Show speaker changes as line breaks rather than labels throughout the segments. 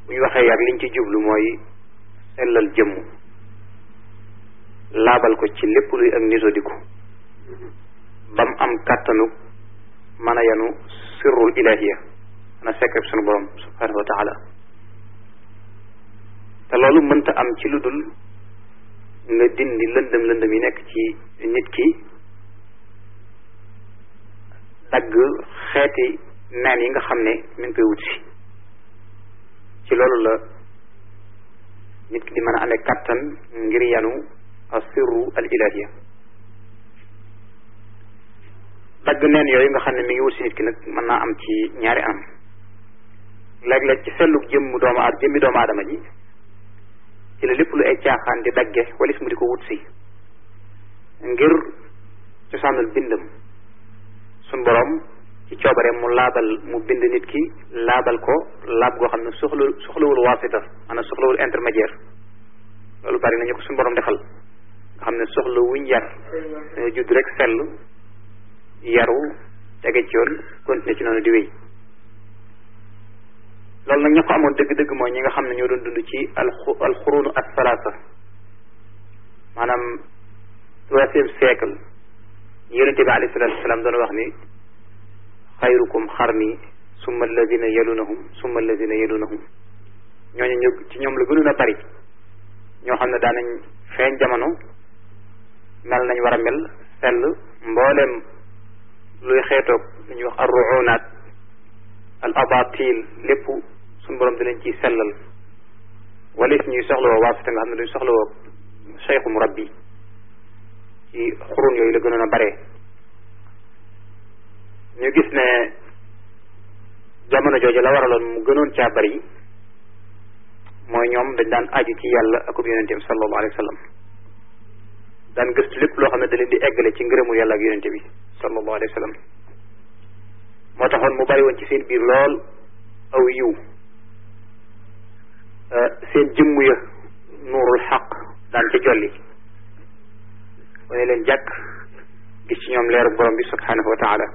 bu ñu waxee yar liñ ci jublu mooy sellal jëmm laabal ko ci lépp luy ak nisodiku bam am kàttanu mën a yanu sirrul ilahiya mën a sekk sunu borom subhanahu wa taala te loolu mënta am ci lu dul nga dindi lëndëm lëndëm yi nekk ci nit ki dagg xeeti neen yi nga xam ne mi ngi koy wut si ci loolu la nit ki di mën a amee kattan ngir yanu asirru al ilahiya dagg neen yooyu nga xam ne mi ngi wut si nit ki nag mën naa am ci ñaari am léeg-léeg ci sellu jëmm doomu aad jëmmi doomu aadama ji ci la lépp lu ay caaxaan di dagge walis mu di ko wut si ngir cosaanul bindam suñ borom ci coobare mu laabal mu bind nit ki laabal ko laab goo xam ne soxla soxlawul waasita maanaam soxlawul intermédiaire loolu bari nañu ko suñ borom defal nga xam ne soxla wuñ yar dañoo judd rek sell yaru tege ci yoon continuer ci noonu di wéy loolu nag ña ko amoon dëgg-dëgg mooy ñi nga xam ne ñoo doon dund ci alxu alxurunu as salaasa maanaam troisième siècle yonente bi alayhi salatu wasalaam doon wax ni xayrukum xarni summa alladina yalunahum summa alladina yalunahum ñooñu ñu ci ñoom la gënoon a bari ñoo xam ne daanañ feeñ jamono mel nañ war a mel sell mbooleem luy xeetoog lu ñuy wax arruunaat al abatil lépp suñu borom dinañ ciy sellal walis ñuy soxlawoo waasita nga xam ne duñ soxlawoo cheikhu murabbi ci xurun yooyu la gënoon a bare ñu gis ne jamono jooju la waraloon mu gënoon caa bari mooy ñoom dañ daan aju ci yàlla akub yonenteem sallallahu alayhi wa sallam daan gëstu lépp loo xam ne da leen di eggale ci ngërëmul yàlla ak yonente bi sallallahu alayhi wa sallam moo taxoon mu bari woon ci seen biir lool aw yiw seen jëmm ya nuurul xaq daan ca jolli wane leen jàkk gis ci ñoom leeru borom bi subhanahu wa taala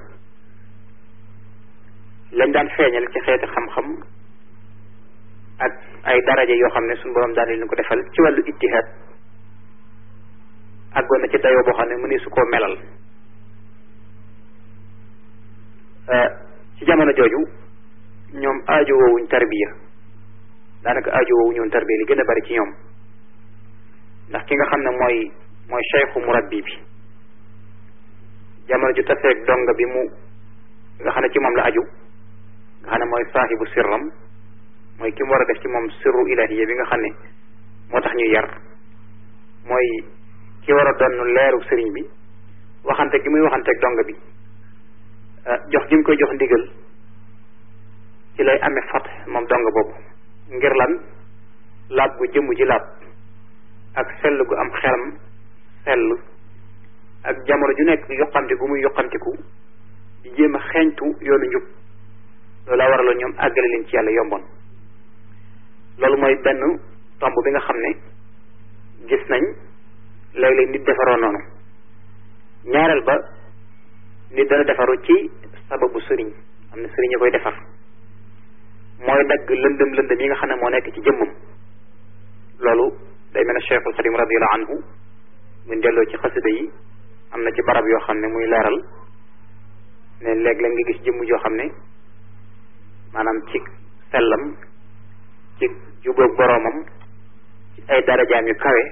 lañ daan feeñal ci xeeti xam-xam ak ay daraja yoo xam ne suñu borom daan leen ko defal ci wàllu ijtihaad àggoon na ci dayoo boo xam ne mëni su koo melal ci jamono jooju ñoom aajo woowuñ tarbiya daanaka aajo woowuñ woon tarbiya li gën a bari ci ñoom ndax ki nga xam ne mooy mooy cheikhu murabbi bi jamono ju taseeg donga bi mu nga xam ne ci moom la aju nga xam ne mooy saahibu sirram mooy ki mu war a def ci moom sirru ilahiya bi nga xam ne moo tax ñuy yar mooy ki war a doon leeru sëriñ bi waxante gi muy waxanteeg donga bi jox gi mu koy jox ndigal ci lay amee fat moom donga boobu ngir lan laab gu jëmm ji laab ak sell gu am xelam sell ak jamono ju nekk yoqamte gu muy yoqamtiku di jéem a xeeñtu yoonu njub loolu laa waraloon ñoom àggale leen ci yàlla yomboon loolu mooy benn tomb bi nga xam ne gis nañ léeg-léeg nit defaroo noonu ñaareel ba nit dana defaru ci sababu sëriñ am na sëriñ a koy defar mooy dagg lëndëm lëndëm yi nga xam ne moo nekk ci jëmmam loolu day mel ne Cheikhul Xadim radiallahu anhu buñ delloo ci xasida yi am na ci barab yoo xam ne muy leeral ne léeg-léeg nga gis jëmm joo xam ne maanaam ci sellam ci jubóog boroomam ci ay darajaam yu kawe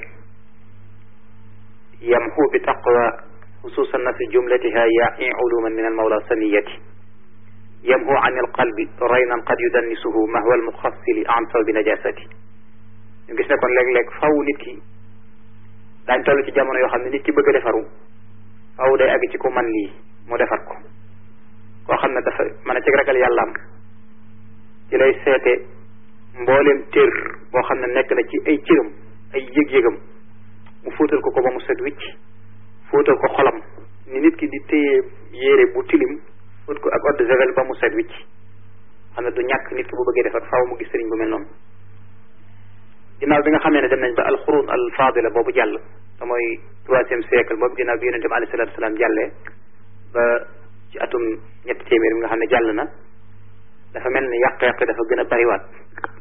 yamxu bi taqwa xususan na fi jumlatiha yaai uluman min almawla saniyati yamhu an alqalbi raynan qad yudannisuhu mahwa almuxassili an saw bi najasati ñu gis ne kon léeg-léeg faw nit ki daañ toll ci jamono yoo xam ne nit ki bëgg a defaru faw day àgg ci ku man lii mu defar ko koo xam ne dafa mën a ci ragal yàllaam ci lay seete mbooleem tér boo xam ne nekk na ci ay cëram ay yëg-yëgam mu fóotal ko ko ba mu set wicc fóotal ko xolam ni nit ki di téye yére bu tilim fóot ko ak eau de javel ba mu set wicc xam ne du ñàkk nit ki bu bëggee defar faaw mu gis sëriñ bu mel noonu ginnaaw bi nga xamee ne dem nañ ba alxurun al fadila boobu jàll te mooy troisième siècle boobu ginnaaw bi yonente bi alayhi salatu wasalaam jàllee ba ci atum ñetti téeméer bi nga xam ne jàll na dafa mel ni yàq-yàq dafa gën a bariwaat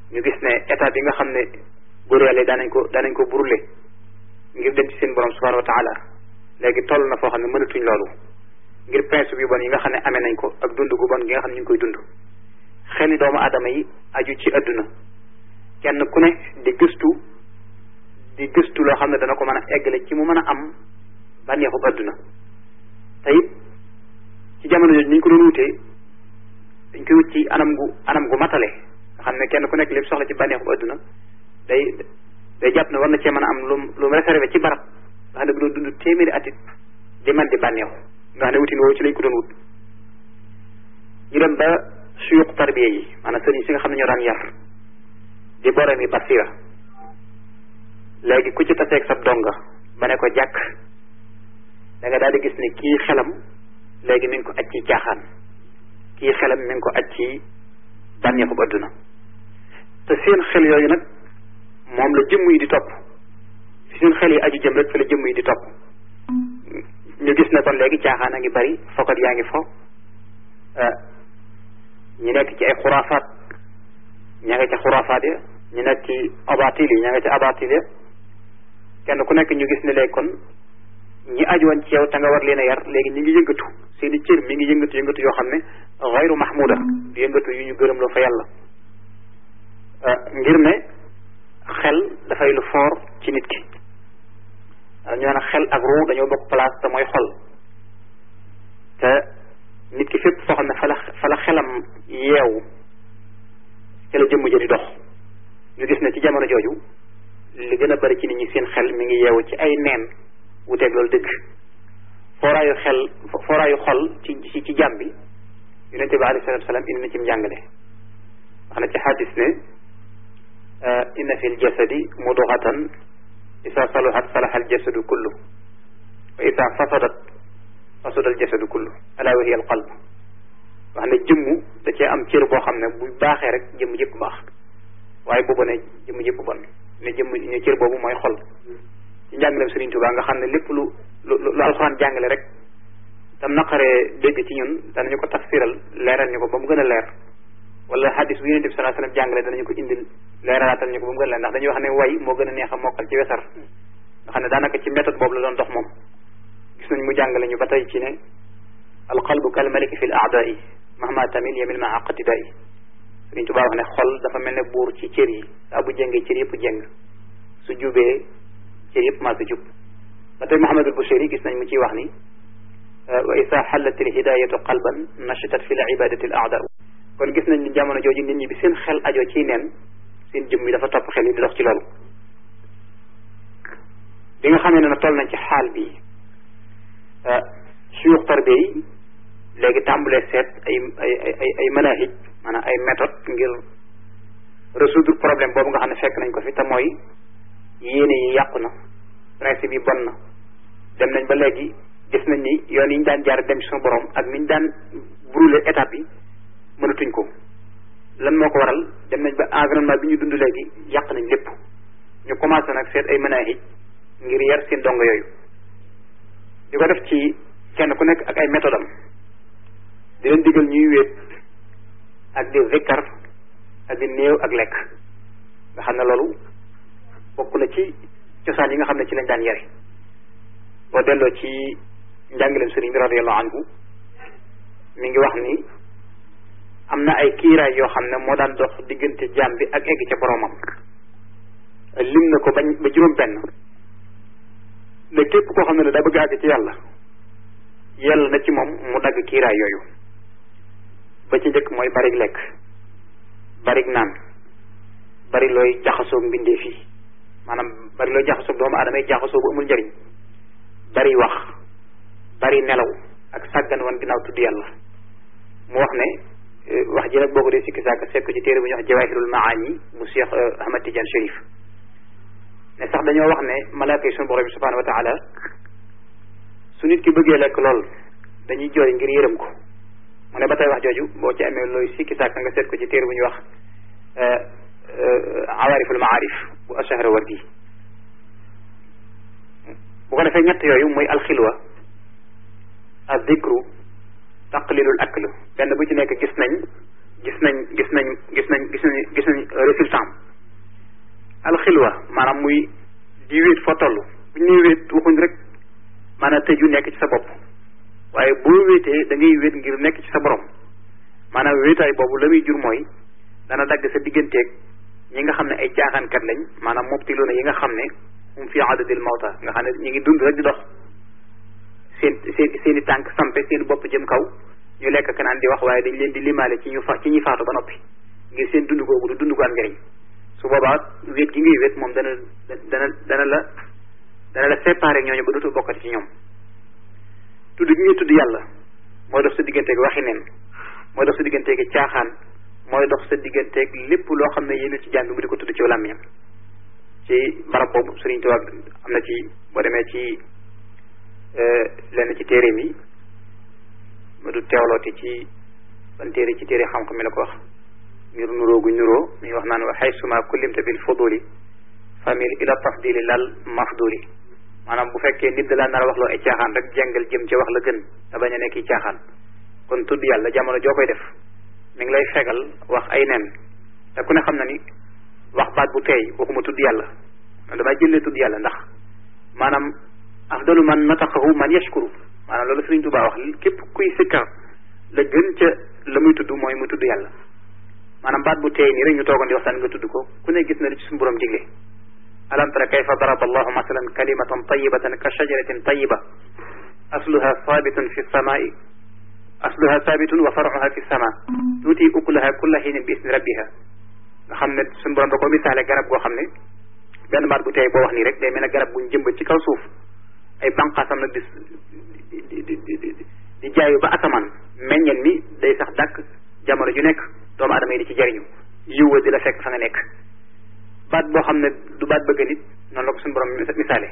ñu gis ne état bi nga xam ne góor yàlla yi daanañ ko daanañ ko brûler ngir dem ci seen borom subhanahu wa taala léegi toll na foo xam ne mënatuñ loolu ngir principe yu bon yi nga xam ne amee nañ ko ak dund gu bon gi nga xam ne ñu ngi koy dund xeli doomu aadama yi aju ci adduna kenn ku ne di gëstu di gëstu loo xam ne dana ko mën a eggale ci mu mën a am bànneexu adduna te it ci jamono jooju ni ñu ko doon wutee dañ koy wut ci anam gu anam gu matale nga xam ne kenn ku nekk lépp soxla ci bànneexu adduna day day jàpp ne war na cee mën a am lu lu mu réservé ci barab nga xam ne bu doon dund téeméeri atit di man di bànneexu nga xam ne wutin woowu ci lañ ko doon wut ñu dem ba suyuq tarbiya yi maanaam sëriñ si nga xam ne ñoo daan yar di borom yi basira léegi ku ci taseeg sab donga ba ne ko jàkk da nga daal di gis ne kii xelam léegi mi ngi ko aj ci caaxaan kii xelam mi ngi ko aj ci bànneexu adduna te seen xel yooyu nag moom la jëmm yi di topp fi seen xel yi aju jëm rek fi la jëmm yi di topp ñu gis ne kon léegi caaxaan a ngi bari fokat yaa ngi fo ñu nekk ci ay xuraafaat ña nga ca xuraafaat ya ñu nekk ci abatil yi ña nga ca abatil ya kenn ku nekk ñu gis ne léegi kon ñi aju woon ci yow te nga war leen a yar léegi ñi ngi yëngatu seen i cër mi ngi yëngatu yëngatu yoo xam ne xayru mahmuda di yëngatu yu ñu gërëm loo fa yàlla ngir ne xel dafay lu foor ci nit ki ñoo ne xel ak ruu dañoo bokk place te mooy xol te nit ki fépp foo xam ne fa la fa la xelam yeewu ca la jëmm ja di dox ñu gis ne ci jamono jooju li gën a bari ci nit ñi seen xel mi ngi yeewu ci ay neen wuteeg loolu dëgg fooraayu xel fooraayu xol ci ci ci jàmm bi yonente bi alayhi salatu salaam indi na ci njàngale wax na ci xadis ne inna fi ljasadi mudghatan isa saluhat salaha aljasadu kullu wa isa fasadat fasada aljasadu kullu ala wa hiya alqalb wax ne jëmm da cee am cër boo xam ne bu baaxee rek jëmm yëpp baax waaye boobu ne jëmm yëpp bon ne jëmm ne cër boobu mooy xol ci njàngaleem Sëriñ Tuubaa nga xam ne lépp lu lu lu alxuraan jàngale rek tam naqaree dégg ci ñun danañu ko tafsiral leeral ñu ko ba mu gën a leer wala hadis bu Yonent bi sallallahu alayhi wasallam jàngale danañu ko indil leeralaatal ñu ko ba mu gën a leer ndax dañuy wax ne way moo gën a neex a mokkal ci wesar nga xam ne daanaka ci méthode boobu la doon dox moom gis nañ mu jàngale ñu ba tey ci ne alqalbu kal maliki fi l aadai mahma tamil yamil ma aqtidai Sëriñ Tuubaa wax ne xol dafa mel ne buur ci cër yi saa bu jëngee cër yëpp jëng su jubee cër yëpp maa su jub ba tey Muhammadul Bushayri gis nañ mu ciy wax ni wa isa xallat il hidayatu qalban nashatat fi l ibadati l aada kon gis nañ ni jamono jooju nit ñi bi seen xel ajoo ciy neen seen jëm yi dafa topp xel yi di dox ci loolu bi nga xamee ne na toll nañ ci xaal bi suyux tarbiya yi léegi tàmbulee seet ay ay ay ay manahij maanaam ay méthode ngir résoudre problème boobu nga xam ne fekk nañ ko fi te mooy yéene yi yàqu na principe yi bon na dem nañ ba léegi gis nañ ni yoon yi ñu daan jaar dem ci suñu borom ak ni ñu daan brûler étape yi mënatuñ ko lan moo ko waral dem nañ ba environnement bi ñu dund léegi yàq nañ lépp ñu commencé nag seet ay manahij ngir yar seen dongo yooyu di ko def ci kenn ku nekk ak ay méthode am di leen digal ñuy wéet ak di zikkar ak di néew ak lekk nga xam ne loolu bokk na ci cosaan yi nga xam ne ci lañ daan yare boo delloo ci njàngaleem sëriñ bi radiallahu anhu mi ngi wax ni am na ay kiiraay yoo xam ne moo daan dox diggante jaam bi ak egg ca boromam lim na ko bañ ba juróom benn ne képp koo xam ne ne daa bëgg àgg ci yàlla yàlla na ci moom mu dagg kiiraay yooyu ba ci njëkk mooy barig lekk barig naan bari looy jaxasoog mbindee fii maanaam bari looy jaxasoog doomu aadama yi jaxasoo bu amul njëriñ bari wax bari nelaw ak sàggan wan ginnaaw tudd yàlla mu wax ne wax ji nag boo ko dee sikki saaka seet ko ci téere bu ñuy wax jawahirul maani mu Cheikh Ahmad Tidiane Chérif ne sax dañoo wax ne malaaka yi sunu borom bi subhanahu wa taala su nit ki bëggee lekk lool dañuy jooy ngir yërëm ko mu ne ba tey wax jooju boo ci amee looy sikki saaka nga seet ko ci téere bu ñuy wax awaariful maarif bu ashahra wardi bu ko defee ñett yooyu mooy alxilwa ak dikru taqlilul akl benn bu ci nekk gis nañ gis nañ gis nañ gis nañ gis nañ gis nañ résultat am alxilwa maanaam muy di wéet foo toll bu ñu nee wéet waxuñ rek maanaam tëju nekk ci sa bopp waaye boo wéetee da ngay wéet ngir nekk ci sa borom maanaam wéetaay boobu la muy jur mooy dana dagg sa digganteeg ñi nga xam ne ay caaxaankat lañ maanaam mubtiluuna yi nga xam ne hum fi adadil mawta nga xam ne ñu ngi dund rek di dox seen seen seen i tànk sampe seen bopp jëm kaw ñu lekk kanaan di wax waaye dañ leen di limaale ci ñu fa ci ñuy faatu ba noppi ngir seen dund googu du dund gu am njëriñ su boobaa wéet gi ngay wéet moom dana dana dana la dana la séparé ñooñu ba dootul bokkati ci ñoom tudd gi ngay tudd yàlla mooy dox sa digganteeg waxi neen mooy dox sa digganteeg caaxaan mooy dox sa digganteeg lépp loo xam ne yéen ci jàng bi mu di ko tudd ci làmmiñam ci barab boobu Sëriñ Tuubaa am na ci boo demee ci lenn ci téere mi ma du teewlooti ci ban téere ci téere xam-xam mi la ko wax ngir nuróo gu nuróo mi wax naan wa xaysuma kullimta bil fuduli famil ila tafdili lal mafduli maanaam bu fekkee nit da laa nar a wax loo ay caaxaan rek jàngal jëm ci wax la gën te bañ a nekk caaxaan kon tudd yàlla jamono joo koy def mi ngi lay fegal wax ay nen te ku ne xam na ni wax baat bu teey waxuma tudd yàlla man damay jëlee tudd yàlla ndax maanaam afdalu man nataqahu man yashkuru maanaam loolu Sëriñ Tuubaa wax képp kuy sikkar la gën ca la muy tudd mooy mu tudd yàlla maanaam baat bu teey nii rek ñu toogoon di waxtaan nga tudd ko ku ne gis na li ci suñu borom digle alam tara kayfa daraba allahu masalan kalimatan tayibatan ka shajaratin tayiba asluha sabitun fi samai asluha sabitun wa faruha fi sama tuuti ukulaha kulla xiinin bi isni rabbiha nga xam ne suñu borom da ko misaale garab goo xam ne benn baat bu teey boo wax nii rek day mel ne garab buñ jëmbat ci kaw suuf ay banqaasam nag di di di di di jaayu ba asamaan meññeen mi day sax dàkk jamono ju nekk doomu adama yi di ci jariñu yiwa di la fekk fa nga nekk baat boo xam ne du baat bëgg nit noonu la ko suñu borom misaale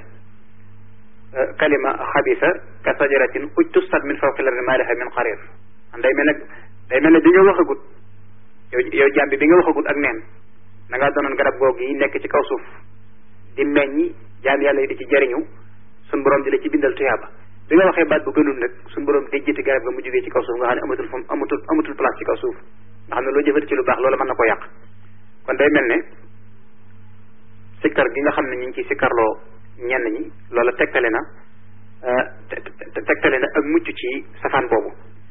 kalima xabisa ka sajaratin ujtusat min fawqi lardi ma laha min qarir day mel ne day mel ne bi nga waxagut yow yow jaam bi bi nga waxagut ak neen da ngaa doonoon garab googu yi nekk ci kaw suuf di meññi jaam yàlla yi di ci jariñu suñ borom di la ci bindal tuyaaba bi nga waxee baat bu gënul nag suñ borom déjjati garab ga mu jógee ci kaw suuf nga xam ne amatul fam amatul amatul place ci kaw suuf nga xam ne loo jëfati ci lu baax loolu mën na ko yàq kon day mel ne sikkar gi nga xam ne ñu ngi ciy sikkarloo ñenn ñi loola tegtale na tegtale na ak mucc ci safaan boobu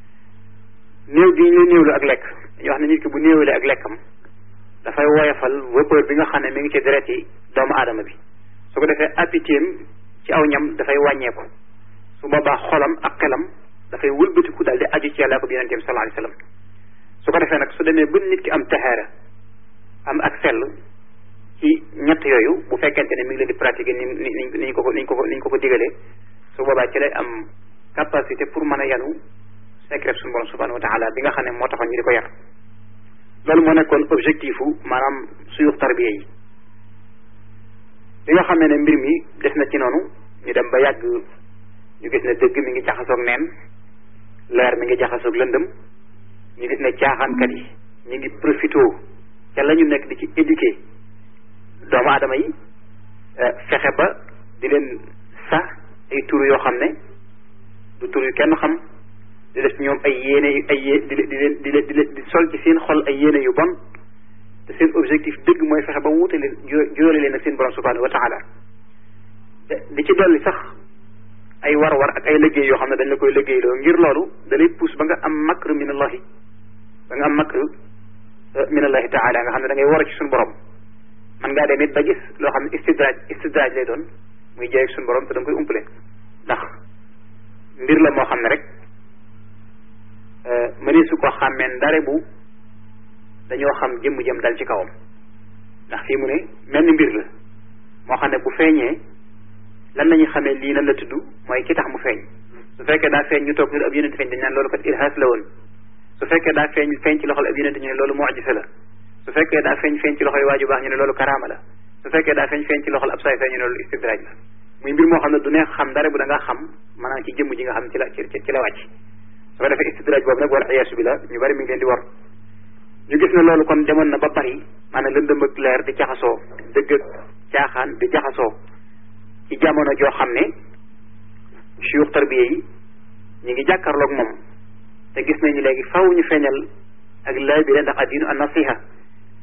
néew gi ñu néewlu ak lekk dañuy wax ne nit ki bu néewalee ak lekkam dafay woyofal vapeur bi nga xam ne mi ngi ci deret yi doomu aadama bi su ko defee appétit ci aw ñam dafay wàññeeku su boobaa xolam ak xelam dafay wëlbatiku daal di aju ci yàlla ko bi yonente bi sallallahu alayhi wasallam su ko defee nag su demee ba nit ki am taxaara am ak sell ci ñett yooyu bu fekkente ne mi ngi leen di pratiquer ni ni ni ñu ko ko ni ñu ko ko ni ñu ko ko digalee su boobaa ci lay am capacité pour mën a yanu secret suñu borom subhanahu wa taala bi nga xam ne moo taxoon ñu di ko yar loolu moo nekkoon objectif u maanaam suyux tarbiya yi bi nga xam ne mbir mi des na ci noonu ñu dem ba yàgg ñu gis ne dëgg mi ngi jaxasoog neen leer mi ngi jaxasoog lëndëm ñu gis ne caaxaankat yi ñu ngi profité ca la ñu nekk di ci éduquer doomu aadama yi fexe ba di leen sax ay tur yoo xam ne du tur yu kenn xam di def ci ñoom ay yéene ay yé di di leen di leen di leen di sol ci seen xol ay yéene yu bon te seen objectif dëgg mooy fexe ba wuute leen jóole leen ak seen borom subhanahu wa taala di ci dolli sax ay war-war ak ay liggéey yoo xam ne dañ la koy liggéeyloo ngir loolu da lay pousse ba nga am makr min allahi ba nga am makr min allahi taala nga xam ne da ngay war a ci suñu borom man ngaa dem it ba gis loo xam ne istidraaj istidraaj lay doon muy jaay ak suñu borom te da nga koy umpale ndax mbir la moo xam ne rek mëni su ko xàmmee ndare bu dañoo xam jëmm jëm dal ci kawam ndax fii mu ne mel ni mbir la moo xam ne bu feeñee lan la ñuy xamee lii nan la tudd mooy ki tax mu feeñ su fekkee daa feeñ ñu toog ñu ab yonente feeñ dañ naan loolu kat irhaas la woon su fekkee daa feeñ feeñ ci loxol ab yonente ñu ne loolu mu'jiza la su fekkee daa feeñ feeñ ci loxol waaju baax ñu ne loolu karaama la su fekkee daa feeñ feeñ ci loxol ab saay saay ñu ne loolu istidraaj la muy mbir moo xam ne du neex xam dara bu da nga xam maanaam ci jëmm ji nga xam ci la ci ci la wàcc su ko defee istidraaj boobu nag wala iyaasu bi la ñu bari mi ngi leen di war ñu gis ne loolu kon demoon na ba bari maanaam lëndëm ak leer di jaxasoo dëgg ak caaxaan di jaxasoo ci jamono joo xam ne suyux tarbiya yi ñu ngi jàkkaarloog moom te gis nañu léegi faw ñu feeñal ak laabire ndax addiinu an nasiha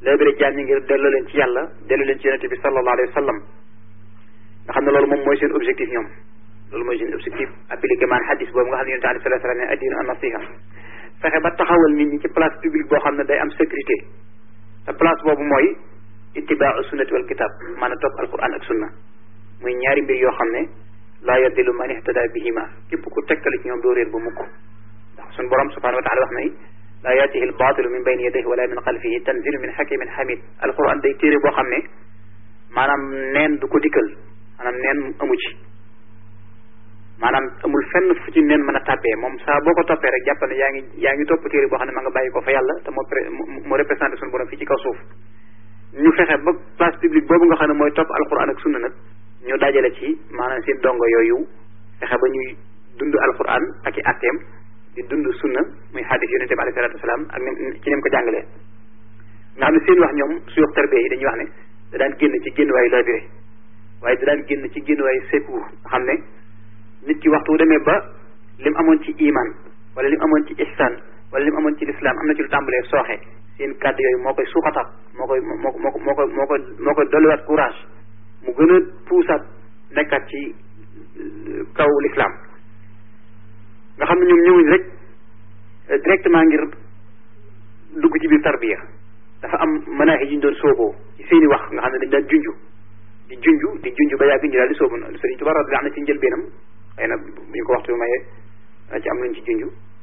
laabire jaam ñi ngir delloo leen ci yàlla delloo leen ci yonente bi sallallahu alayhi wa sallam nga xam ne loolu moom mooy seen objectif ñoom loolu mooy seen objectif appliqué maan hadis boobu nga xam ne yonente alayhi salatu salaam ne addinu an nasiha fexe ba taxawal nit ñi ci place publique boo xam ne day am sécurité te place boobu mooy ittibaau sunnati wal kitab maanaam topp alquran ak sunna muy ñaari mbir yoo xam ne laa yadillu man ihtada bihima képp ku tekkali ci ñoom doo réer ba mukk ndax suñ borom subhanahu wa taala wax na laa yaatihi al baatilu min bayni yadayhi wala min xalfihi tanzilu min hakimin hamid alquran day téere boo xam ne maanaam neen du ko dikkal maanaam neen amu ci maanaam amul fenn fu ci neen mën a tàbbee moom saa boo ko toppee rek jàpp ne yaa ngi yaa ngi topp téere boo xam ne ma nga bàyyi ko fa yàlla te moo moo représenté suñu borom fii ci kaw suuf ñu fexe ba place publique boobu nga xam ne mooy topp alquran ak sunna nag ñu dajale ci maanaam seen dongo yooyu fexe ba ñuy dund alquran ak i atteem di dund sunna muy xaadis yonente bi alayhi salatu wasalaam ak ni ci nem ko jàngalee nga xam ne seen wax ñoom su yox tarbiya yi dañuy wax ne da daan génn ci génn waayu labiré waaye da daan génn ci génn waayu secours nga xam ne nit ki waxtu demee ba lim amoon ci iman wala lim amoon ci ihsan wala lim amoon ci lislaam am na ci lu tàmbalee sooxe seen kàddu yooyu moo koy suuxataat moo koy moo ko moo ko moo ko moo ko moo koy dolliwaat courage mu gën a puusaat nekkaat ci kaw lislaam nga xam ne ñoom ñëwuñ rek directement ngir dugg ci biir tarbiya dafa am manaaxi yi ñu doon sooboo ci seeni wax nga xam ne dañ daan junju di junju di junju ba yàgg ñu daal di soobu Sëriñ Tuubaa radiyallaahu anhu ci njëlbeenam xëy na bu ñu ko waxtu mayee dana ci am luñ ci junju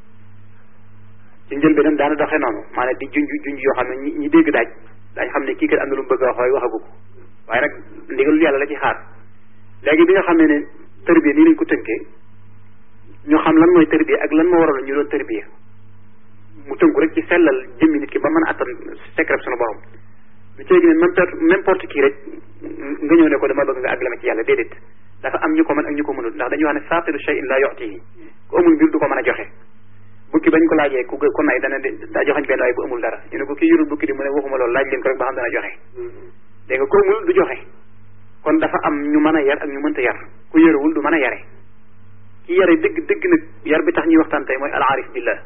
ci njëlbeenam daana doxee noonu maanaam di junju junju yoo xam ne ñi ñi dégg daaj daañ xam ne kii kat am na lu mu bëgg a wax waaye waxagu ko waaye nag ndigalul yàlla la ci xaar léegi bi nga xam ne ne tërbiya nii lañ ko tënkee ñu xam lan mooy tërbiya ak lan moo waral ñu doon tërbiya mu tënku rek ci sellal jëmmi nit ki ba mën a attan secret sunu borom lu ci léegi ne n'importe qui rek nga ñëw ne ko dama bëgg nga àggale ci yàlla déedéet dafa am ñu ko mën ak ñu ko mënul ndax dañuy wax ne faaqidu shay'in la yu'tihi ku amul mbir du ko mën a joxe bukki bañ ko laajee ku ko nay dana daa joxañ benn waaye bu amul dara ñu ne ko kii yorul bukki di mu ne waxuma loolu laaj leen ko rek ba xam dana joxe dégg nga ko amul du joxe kon dafa am ñu mën a yar ak ñu mënta yar ku yaruwul du mën a yare ki yare dëgg dëgg nag yar bi tax ñuy waxtaan tey mooy al arif billah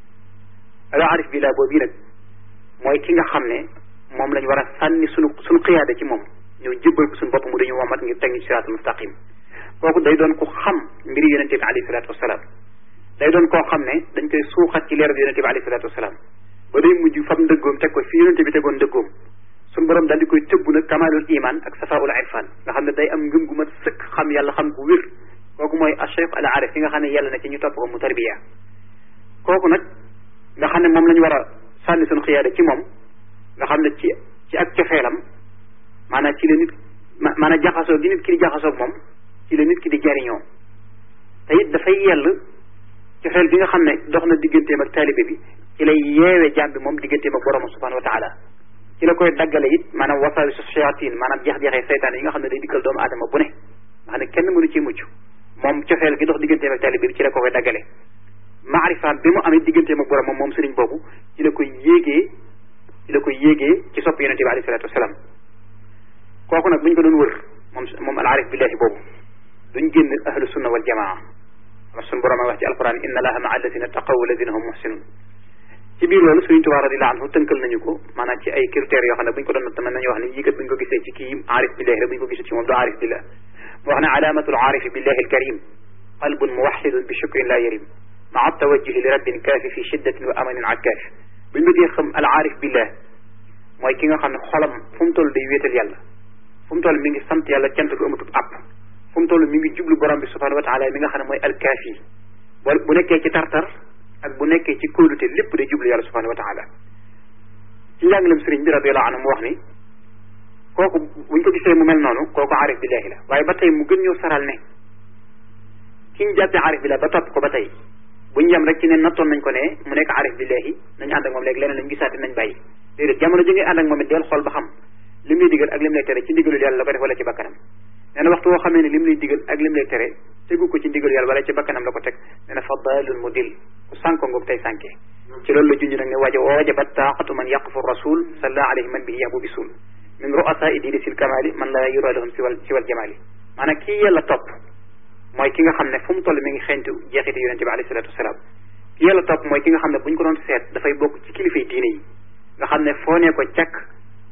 al arif billah boobu nag mooy ki nga xam ne moom lañ war a sànni sunu sunu xiyaada ci moom ñëw jébbal ko suñu bopp mu dañu womat ngir teg ñu siraatul mustaqim kooku day doon ku xam mbiri yonente bi alayhi salaatu wasalaam day doon koo xam ne dañ koy suuxat ci leeru yonente bi alayhi salaatu wasalaam ba day mujj fab ndëggoom teg ko fi yonente bi tegoon ndëggoom suñu borom daal di koy tëbb nag kamalul iman ak safaul irfan nga xam ne day am ngëm gu mat sëkk xam yàlla xam gu wér kooku mooy achef al arif ki nga xam ne yàlla na ci ñu topp ko mu tarbiya kooku nag nga xam ne moom la ñu war a sànni suñu xiyaada ci moom nga xam ne ci ci ak cofeelam maanaam ci la nit maanaam jaxasoo gi nit ki di jaxasoog moom ci la nit ki di jariñoo te it dafay yell cofeel gi nga xam ne dox na digganteem ak taalibe bi ci lay yeewee jaam bi moom digganteem ak borom subhanahu wa taala ci la koy daggale it maanaam wasaawisu shayatin maanaam jeex-jeexee seytaan yi nga xam ne day dikkal doomu aadama bu ne nga xam ne kenn mënu ci mucc moom cofeel gi dox digganteem ak taalibe bi ci la ko koy daggale maarifaam bi mu amee digganteem ak borom moom moom sëriñ boobu ci la koy yéegee ci la koy yéegee ci sopp yonente bi alayhi salatu wasalaam kooku nag bu ñu ko doon wër moom moom al arif billahi boobu duñ génn ahlu sunna wal jamaa wax suñu borom a wax ci alquran inna allaha maa alladina taqaw alladina hum muhsinun ci biir loolu Sëriñ Tuubaa radiyallaahu anhu tënkal nañu ko maanaam ci ay critères yoo xam ne bu ñu ko doon natt mën nañu wax ne yii kat bu ñu ko gisee ci kii aarif billahi la bu ñu ko gisee ci moom du aarif billah mu wax ne alaamatul aarifi billahi alkarim qalbun muwaxidun bi shukrin la yarim maa tawajjuhi li rabbin kaafi fi shiddatin wa amanin akaafi bu ñu bëggee xam al aarif billah mooy ki nga xam ne xolam fu mu toll day wéetal yàlla fu mu toll mi ngi sant yàlla cant gu amatut àpp fu mu toll mi ngi jublu borom bi subhanahu wa taala mi nga xam ne mooy alkaafi bu nekkee ci tartar ak bu nekkee ci kóolute lépp day jublu yàlla subhanahu wa taala ci njàngalem sëriñ bi radiyallahu anhu mu wax ni kooku buñ ko gisee mu mel noonu kooku aarif billahi la waaye ba tey mu gën ñëw saral ne ki ñu jàppee aarif billahi ba topp ko ba tey buñ yem rek ci ne nattoon nañ ko ne mu nekk aarif billahi nañu ànd ak moom léegi leneen lañ gisaati nañ bàyyi déedéet jamono ji ngay ànd ak moom it del xool ba xam lim lay digal ak lim lay tere ci ndigalul yàlla la ko def wala ci bakkanam nee na waxtu woo xamee ne lim lay digal ak lim lay tere tegu ko ci ndigalu yàlla wala ci bakkanam la ko teg nee na fa dalun mu dil ku sànko ngoog tey sànke ci loolu la junj nag ne waja wajabat taaqatu man yaqfu rasul salla alayhi man bihi yabu bisul min ru'asaai diini sil kamali man la yura lahum siwal siwal jamali maanaam kii yàlla topp mooy ki nga xam ne fu mu toll mi ngi xeeñtu jeexiti yonente bi alayhi salatu wasalaam ki yàlla topp mooy ki nga xam ne bu ñu ko doon seet dafay bokk ci kilifay diine yi nga xam ne foo nee ko càkk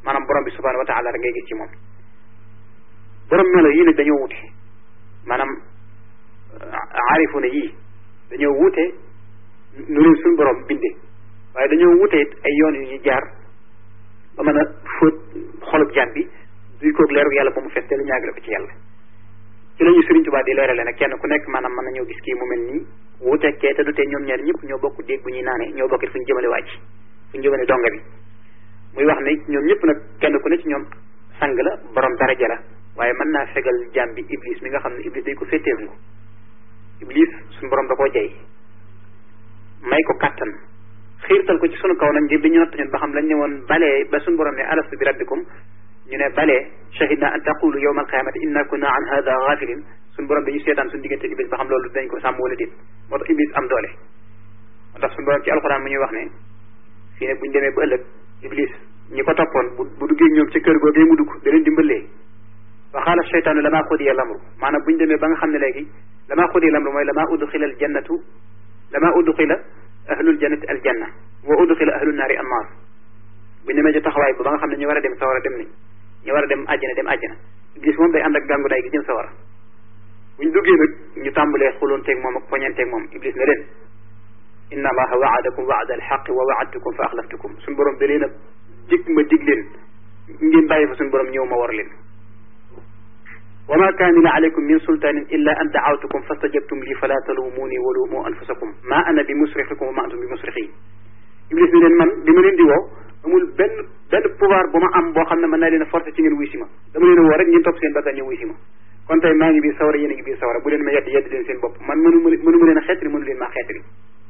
maanaam borom bi subhanahu wa taala rek ngay gis ci moom borom melo yii nag dañoo wute maanaam aarifuna yii dañoo wute nu leen suñu borom bindee waaye dañoo wute it ay yoon yu ñu jaar ba mën a fóot xolub jaam bi duy koog leeru yàlla ba mu fees te lu ñaagale ko ci yàlla ci la ñu Sëriñ Tuubaa di leerale nag kenn ku nekk maanaam mën nañoo gis kii mu mel nii wuuteeg kee te du tee ñoom ñaar ñëpp ñoo bokk déeg bu ñuy naanee ñoo bokkit fu ñu jëmale wàcc fu ñu jëmale donga bi muy wax ne ñoom ñëpp nag kenn ku ne ci ñoom sang la borom daraja la waaye mën naa fegal jaam bi iblis mi nga xam ne iblis day ko féeteeru ko iblis suñu borom da koo jey may ko kàttan xiirtal ko ci sunu kaw nag ngir bi ñu natt ñun ba xam lañ ne woon balee ba suñu borom ne alastu bi rabbikum ñu ne balee shahidna an taqulu yawma alqiyamati inna kunna an hada ghafilin suñu borom dañu seetaan suñu diggante iblis ba xam loolu dañ ko sàmm wala déet moo tax iblis am doole moo tax suñu borom ci alxuraan mu ñuy wax ne fii ne buñu demee ba ëllëg iblis ñi ko toppoon bu bu duggee ñoom ci kër googee mu dugg da leen dimbalee wa qaala cheytaanu lamaa qudiya lamru maanaam buñu demee ba nga xam ne léegi lamaa qudiya lamru mooy lamaa udxila al jannatu lamaa udxila ahlul jannati al janna wa udxila ahlul naari an naar buñu demee ci taxawaay ko ba nga xam ne ñu war a dem sawara dem nañ ñu war a dem àjjana dem àjjana iblis moom day ànd ak gàngu day gi jëm sawara buñ duggee nag ñu tàmbalee xuloonteeg moom ak poñanteeg moom iblis ne leen inna allaha waadakum waada alxaqi wa waadtukum fa axlaftukum suñu borom da leen a dig ma dig leen ngeen bàyyi fa suñu borom ñëw ma war leen wa ma kaana li alaykum min sultanin illa an daawtukum fastajabtum li fala talumuni wa lumu anfusakum ma ana bi musrixikum wa ma antum bi musrixi iblis ne leen man bi ma leen di woo amul benn benn pouvoir bu ma am boo xam ne mën naa leen a forcé ci ngeen wuy si ma dama leen a woo rek ngeen topp seen bakkan ñëw wuy si ma kon tey maa ngi biir sawara yéen a ngi biir sawara bu leen ma yedd yedd leen seen bopp man mënu mënu ma leen a xeetali mënu leen maa xeetali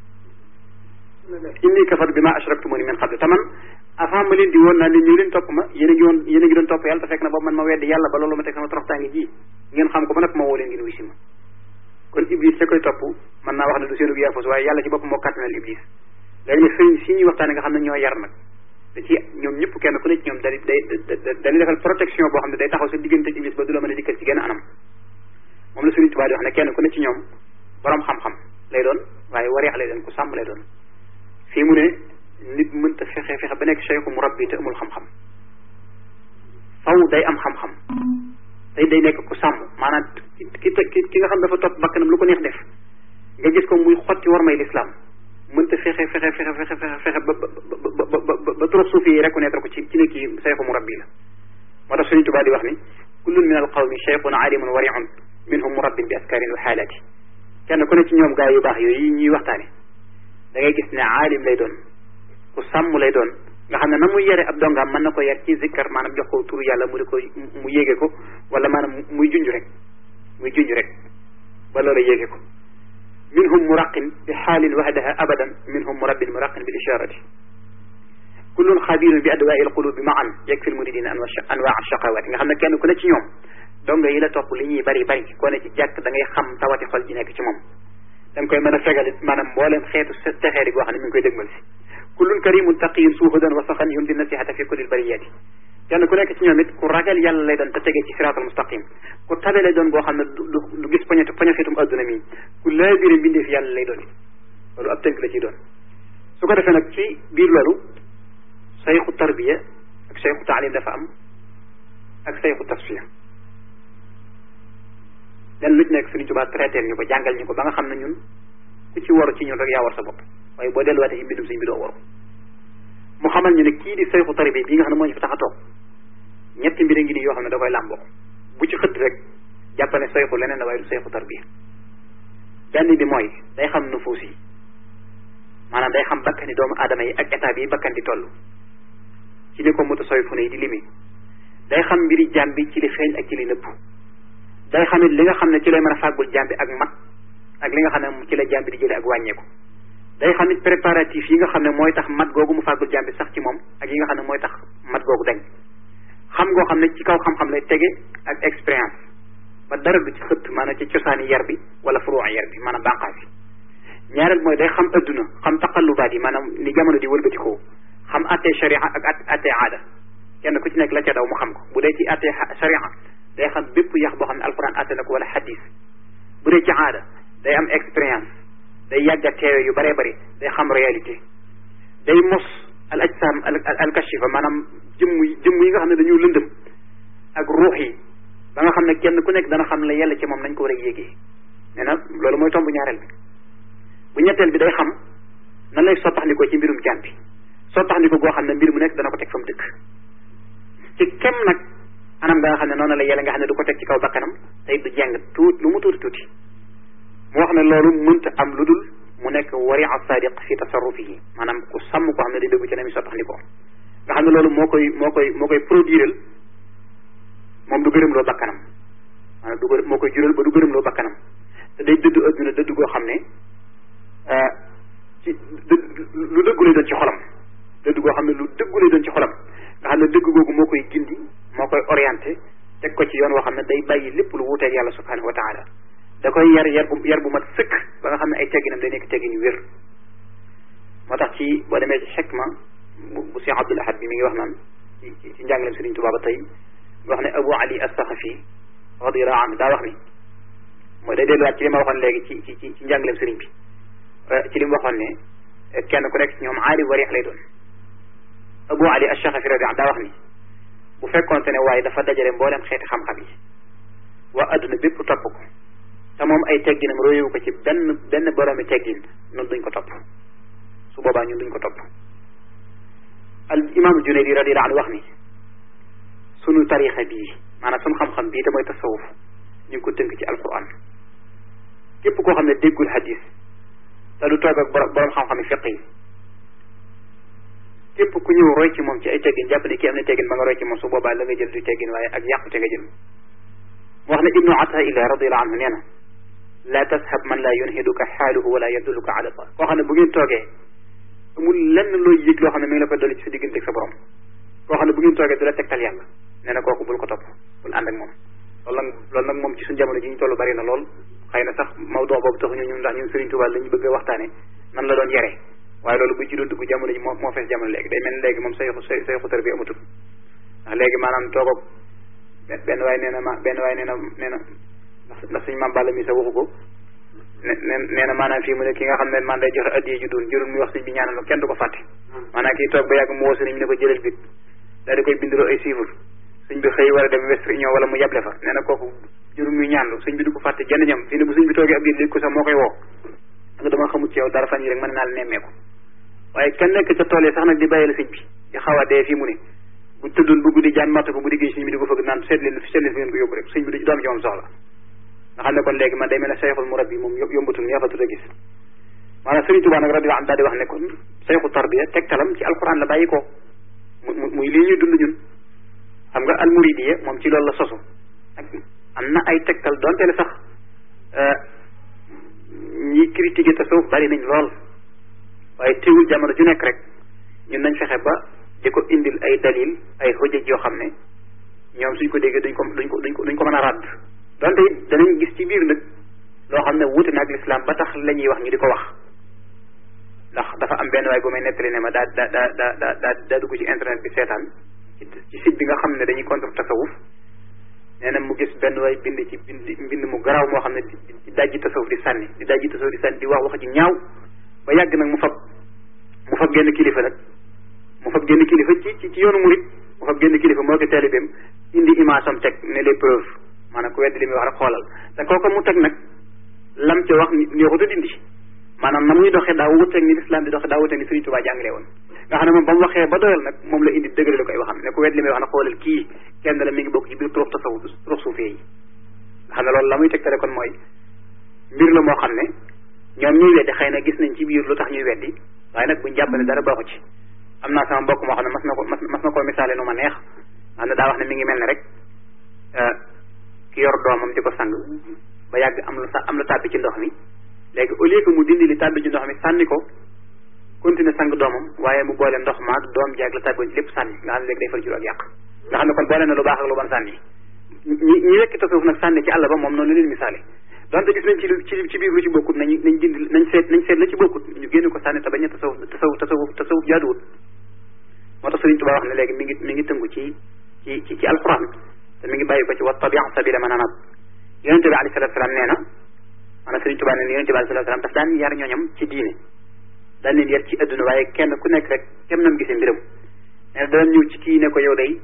inni kafar bi ma ashraktumuni min qabl te man avant ma leen di woon naa leen ñëw leen topp ma yéen a ngi woon yéen a ngi doon topp yàlla te fekk na boobu man ma weddi yàlla ba loolu ma teg sama toroxtaange ji ngeen xam ko ba nag ma woo leen ngeen wuy si ma kon iblis ca koy topp mën naa wax ne du seenu yaafus waaye yàlla ci bopp moo kàttanal iblis léegi nag sëriñ si ñuy waxtaane nga xam ne ñoo yar nag da ci ñoom ñëpp kenn ku ne ci ñoom da day dañuy defal protection boo xam ne day taxaw sa diggante iblis ba du la mën a dikkal ci genn anam moom la Sëriñ Tuubaa di wax ne kenn ku ne ci ñoom borom xam-xam lay doon waaye wareex lay doon ku sàmm lay doon fii mu ne nit mënta fexe fexe ba nekk cheikhu murabbi te amul xam-xam faw day am xam-xam day day nekk ku sàmm maanaam ki ki ki nga xam dafa topp bakkanam lu ko neex def nga gis ko muy xotti war may lislaam mënta fexe fexe fexe fexe fexe fexe ba ba ba ba ba trop suufi yi reconnaître ko ci ci ne kii cheikhu murabbi la moo tax Sëriñ Tuubaa di wax ni kullun min al qawmi cheikhun alimun wariun minhum murabbin bi askarin wa xaalaati kenn ku ne ci ñoom gaa yu baax yooyu ñuy waxtaane da ngay gis ne aalim lay doon ku sàmm lay doon nga xam ne na muy yare ab dongaam mën na ko yar ci zikkar maanaam jox ko turu yàlla mu di ko mu yéege ko wala maanaam muy junj rek muy junj rek ba loola yéege ko minhum muraqin bi xaalin wahdaha abadan minhum murabbin muraqin bil isharati kullun xabirun bi adwaai alqulubi maan yakfi almuridina anwaa shaqawati nga xam ne kenn ku ne ci ñoom donga yi la topp li ñuy bari bari koo ne ci jàkk da ngay xam tawati xol ji nekk ci moom da nga koy mën a fegal maanaam mbooleem xeetu texeeri goo xam ne mi ngi koy dëgmal si kullun karimun taqiyun suuhudan wa saxan yumdi nasihata fi kulli lbariyati kenn ku nekk ci ñoom it ku ragal yàlla lay doon te tege ci siraatal mustaqim ku tabe lay doon boo xam ne du du gis poñetu poñexitum adduna mi ku laabire mbindee fi yàlla lay doon loolu ab tënk la ciy doon su ko defee nag ci biir loolu sayxu tarbiya ak sayxu taalim dafa am ak sayxu tasfiya lenn lu ci nekk Sëriñ Tuubaa traité ñu ko jàngal ñu ko ba nga xam ne ñun ku ci waru ci ñun rek yaa war sa bopp waaye boo delluwaatee ci mbindum sëñ bi doo waru mu xamal ñu ne kii di sayxu tarbiya bii nga xam ne moo ñu fi tax a toog ñetti mbir ngi nii yoo xam ne da koy làmboo bu ci xëtt rek jàpp ne sayxu leneen la waaye du sayxu tarbiya benn bi mooy day xam nufuus yi maanaam day xam bakkani doomu aadama yi ak état bi bakkan di toll ci li ko moto soy fu ne yi di limi day xam mbiri jaam bi ci li feeñ ak ci li nëpp day xam it li nga xam ne ci lay mën a fàggul jaam bi ak mat ak li nga xam ne ci la jaam bi di jële ak wàññeeku day xam it préparatif yi nga xam ne mooy tax mat googu mu fàggul jaam bi sax ci moom ak yi nga xam ne mooy tax mat googu dañ xam ngoo xam ne ci kaw xam-xam lay tege ak expérience ba dara du ci xëtt maanaam ci cosaani yar bi wala furuwa yar bi maanaam bànqaas bi ñaareel mooy day xam adduna xam taqallubaat yi maanaam ni jamono di wëlbatikoo xam attee sharia ak attee aada kenn ku ci nekk la ca daw mu xam ko bu dee ci attee sharia day xam bépp yax boo xam ne alquran atte na ko wala hadis bu dee ci aada day am expérience day yàgg a teewe yu bëree bëri day xam réalité day mos al ajsam al kashifa maanaam jëmm jëmm jëmm yi nga xam ne dañoo lëndëm ak ruux yi ba nga xam ne kenn ku nekk dana xam la yàlla ci moom nañ ko war a yéegee nee na loolu mooy tomb ñaareel bi bu ñetteel bi day xam nan lay sottaxndikoo ci mbirum jaan bi sottaxndiko goo xam ne mbir mu nekk dana ko teg fa mu dëkk ci kem nag anam nga xam ne noonu la yàlla nga xam ne du ko teg ci kaw bakkanam tey du jàng tuut lu mu tuuti tuuti mu wax ne loolu mënta am lu dul mu nekk wari a sadiq fi tasarrufihi maanaam ku sàmm koo xam ne day dëggu ci ne mi sottaxndikoo nga xam ne loolu moo koy moo koy moo koy produiral moom du gërëm loo bakkanam maanaam du gërëm moo koy jural ba du gërëm loo bakkanam te day dëddu adduna dëddu goo xam ne ci lu dëggu lay doon ci xolam dëddu goo xam ne lu dëggu lay doon ci xolam nga xam ne dëgg googu moo koy gindi moo koy orienté teg ko ci yoon woo xam ne day bàyyi lépp lu wuuteeg yàlla subhanahu wa taala da koy yar yar bu yar bu mat sëkk ba nga xam ne ay tegginam day nekk teggin yu wér moo tax ci boo demee ci xikma bu bu Cheikh Abdul Ahad bi mi ngi wax naan ci ci ci njàngaleem Sëriñ Tuubaa ba tey wax ne Abu Ali as-Saxafi radiyallahu anhu daa wax ni mooy day delluwaat ci li ma waxoon léegi ci ci ci ci njàngaleem sëriñ bi ci li mu waxoon ne kenn ku nekk ci ñoom aali wari lay doon Abu Ali as-Saxafi radiyallahu daa wax ni bu fekkoonte ne waaye dafa dajale mboolem xeeti xam-xam yi waa adduna bépp topp ko te moom ay tegginam royewu ko ci benn benn boroomi teggin ñun duñ ko topp su boobaa ñun duñ ko topp al imaamu Junaydi radiyallahu anhu wax ni sunu tarixa bii maanaam sunu xam-xam bii te mooy tasawuf ñu ngi ko tënk ci alquran képp koo xam ne déggul hadis te du toog ak borom xam-xam yi fiq yi képp ku ñëw roy ci moom ci ay teggin jàpp ne kii am na teggin ba nga roy ci moom su boobaa la nga jël du teggin waaye ak yàqute nga jël mu wax ne ibnu ataillah radiallahu anhu nee na la tashab man la yunhiduka xaaluhu wala yadulluka ala allah koo xam ne bu ngeen toogee amul lenn looy yëg loo xam ne mi ngi la koy dolli ci sa diggante ak sa borom koo xam ne bu ngeen toogee du la tegtal yàlla nee na kooku bul ko topp bul ànd ak moom loolu nag loolu nag moom ci suñu jamono ji ñu toll bari na lool xëy na sax mawdoo boobu taxuñu ñun ndax ñun Serigne Touba lañu bëgg a waxtaane nan la doon yare waaye loolu bu ci doon dugg jamono ji moo moo fees jamono léegi day mel ni léegi moom say say say xutar bi amatul ndax léegi maanaam toog ak benn waay nee na ma benn waay nee na nee na ndax ndax suñu maam Balla mi sa waxu ko ne nee na maanaam fii mu ne ki nga xam ne man day joxe addiye ju doon jërul muy wax sëñ bi ñaanal kenn du ko fàtte maanaam kii toog ba yàgg mu woo sëriñ bi ne ko jëlal bit daal di koy bindaloo ay chiffres sëñ bi xëy war a dem West Union wala mu yable fa nee na kooku jërul muy ñaanlu sëñ bi du ko fàtte jenn ñam fii ne bu sëñ bi toogee ab diir léegi ko sax moo koy woo nga dama xamut ci yow dara fan yi rek mën naa la nemmeeku waaye kenn nekk ca tool yi sax nag di bàyyi la sëñ bi di xaw a dee fii mu ne bu tëddoon bu guddi jaan matt ko bu diggee sëñ bi di ko fëgg naan seet leen seet leen fi ngeen ko yóbbu rek sëñ bi du doom ci moom soxla nga xam ne kon léegi man day mel ne sayxul murabbi moom yombatul neexatul a gis maanaam Sëriñ Tuubaa nag radiyallaahu anhu daal di wax ne kon sayxu tarbiya tegtalam ci alquran la bàyyi ko mu muy lii ñuy dund ñun xam nga almuridiya moom ci loolu la sosu ak am na ay tegtal donte le sax ñi critiqué tasawuf bari nañ lool waaye teewul jamono ju nekk rek ñun nañ fexe ba di ko indil ay dalil ay xujjaj yoo xam ne ñoom suñ ko déggee duñ ko duñ ko duñ ko duñ ko mën a ràdd donte it danañ gis ci biir nag loo xam ne wuute na ak lislaam ba tax la ñuy wax ñu di ko wax ndax dafa am benn waay bu may nettali ne ma daa daa daa daa daa daa dugg ci internet bi seetaan ci site bi nga xam ne dañuy contre tasawuf nee na mu gis benn waay bind ci bind mbind mu garaaw moo xam ne di dajji tasawuf di sànni di dajji tasawuf di sànni di wax wax ci ñaaw ba yàgg nag mu fab mu fab genn kilifa nag mu fab genn kilifa ci ci ci yoonu murit mu fab genn kilifa moo ko taalibeem indi image am teg ne les preuves maanaam ku weddi li muy wax rek xoolal te kooku mu teg nag lam ca wax neexut a dindi maanaam na muy doxee daa wuteeg ni lislaam di doxee daa wuteeg ni Sëriñ Tuubaa jàngale woon nga xam ne moom ba mu waxee ba doyal nag moom la indi dëgëre la koy waxam ne ku weddi li muy wax na xoolal kii kenn la mi ngi bokk ci biir turux tasawuf turux suufee yi nga xam ne loolu la muy tegtale kon mooy mbir la moo xam ne ñoom ñuy weddi xëy na gis nañ ci biir lu tax ñuy weddi waaye nag buñ jàpp ne dara baaxu ci am naa sama mbokk moo xam ne mas na ko mas na koo misaale nu ma neex nga xam ne daa wax ne mi ngi mel ne rek ki yor doomam di ko sang ba yàgg am lu am lu tàbbi ci ndox mi léegi au lieu que mu dindi li tàbbi ci ndox mi sànni ko continuer sang doomam waaye mu boole ndox maag doom jaag la tàbbi ci lépp sànni nga xam ne léegi day far jur ak yàq nga xam ne kon boole na lu baax ak lu bon sànni ñi ñi wekki tasawuf nag sànni ci àll ba moom noonu leen misaale donte gis nañ ci ci ci biir lu ci bokkut nañ nañ dindi nañ seet nañ seet la ci bokkut ñu génn ko sànni te bañ a tasawuf tasawuf tasawuf tasawuf jaaduwut moo tax Sëriñ Tuubaa wax ne léegi mi ngi mi ngi tëngu ci ci ci ci alquran te mi ngi bàyyi ko ci wa tabi sabila man anab yonente bi alayhi salatu salaam nee na maanaam Sëriñ Tuubaa nee na yonente bi alayhi salatu salaam daf daan yar ñooñam ci diine daan leen yar ci adduna waaye kenn ku nekk rek kem nam gisee mbiram nee na daan ñëw ci kii ne ko yow day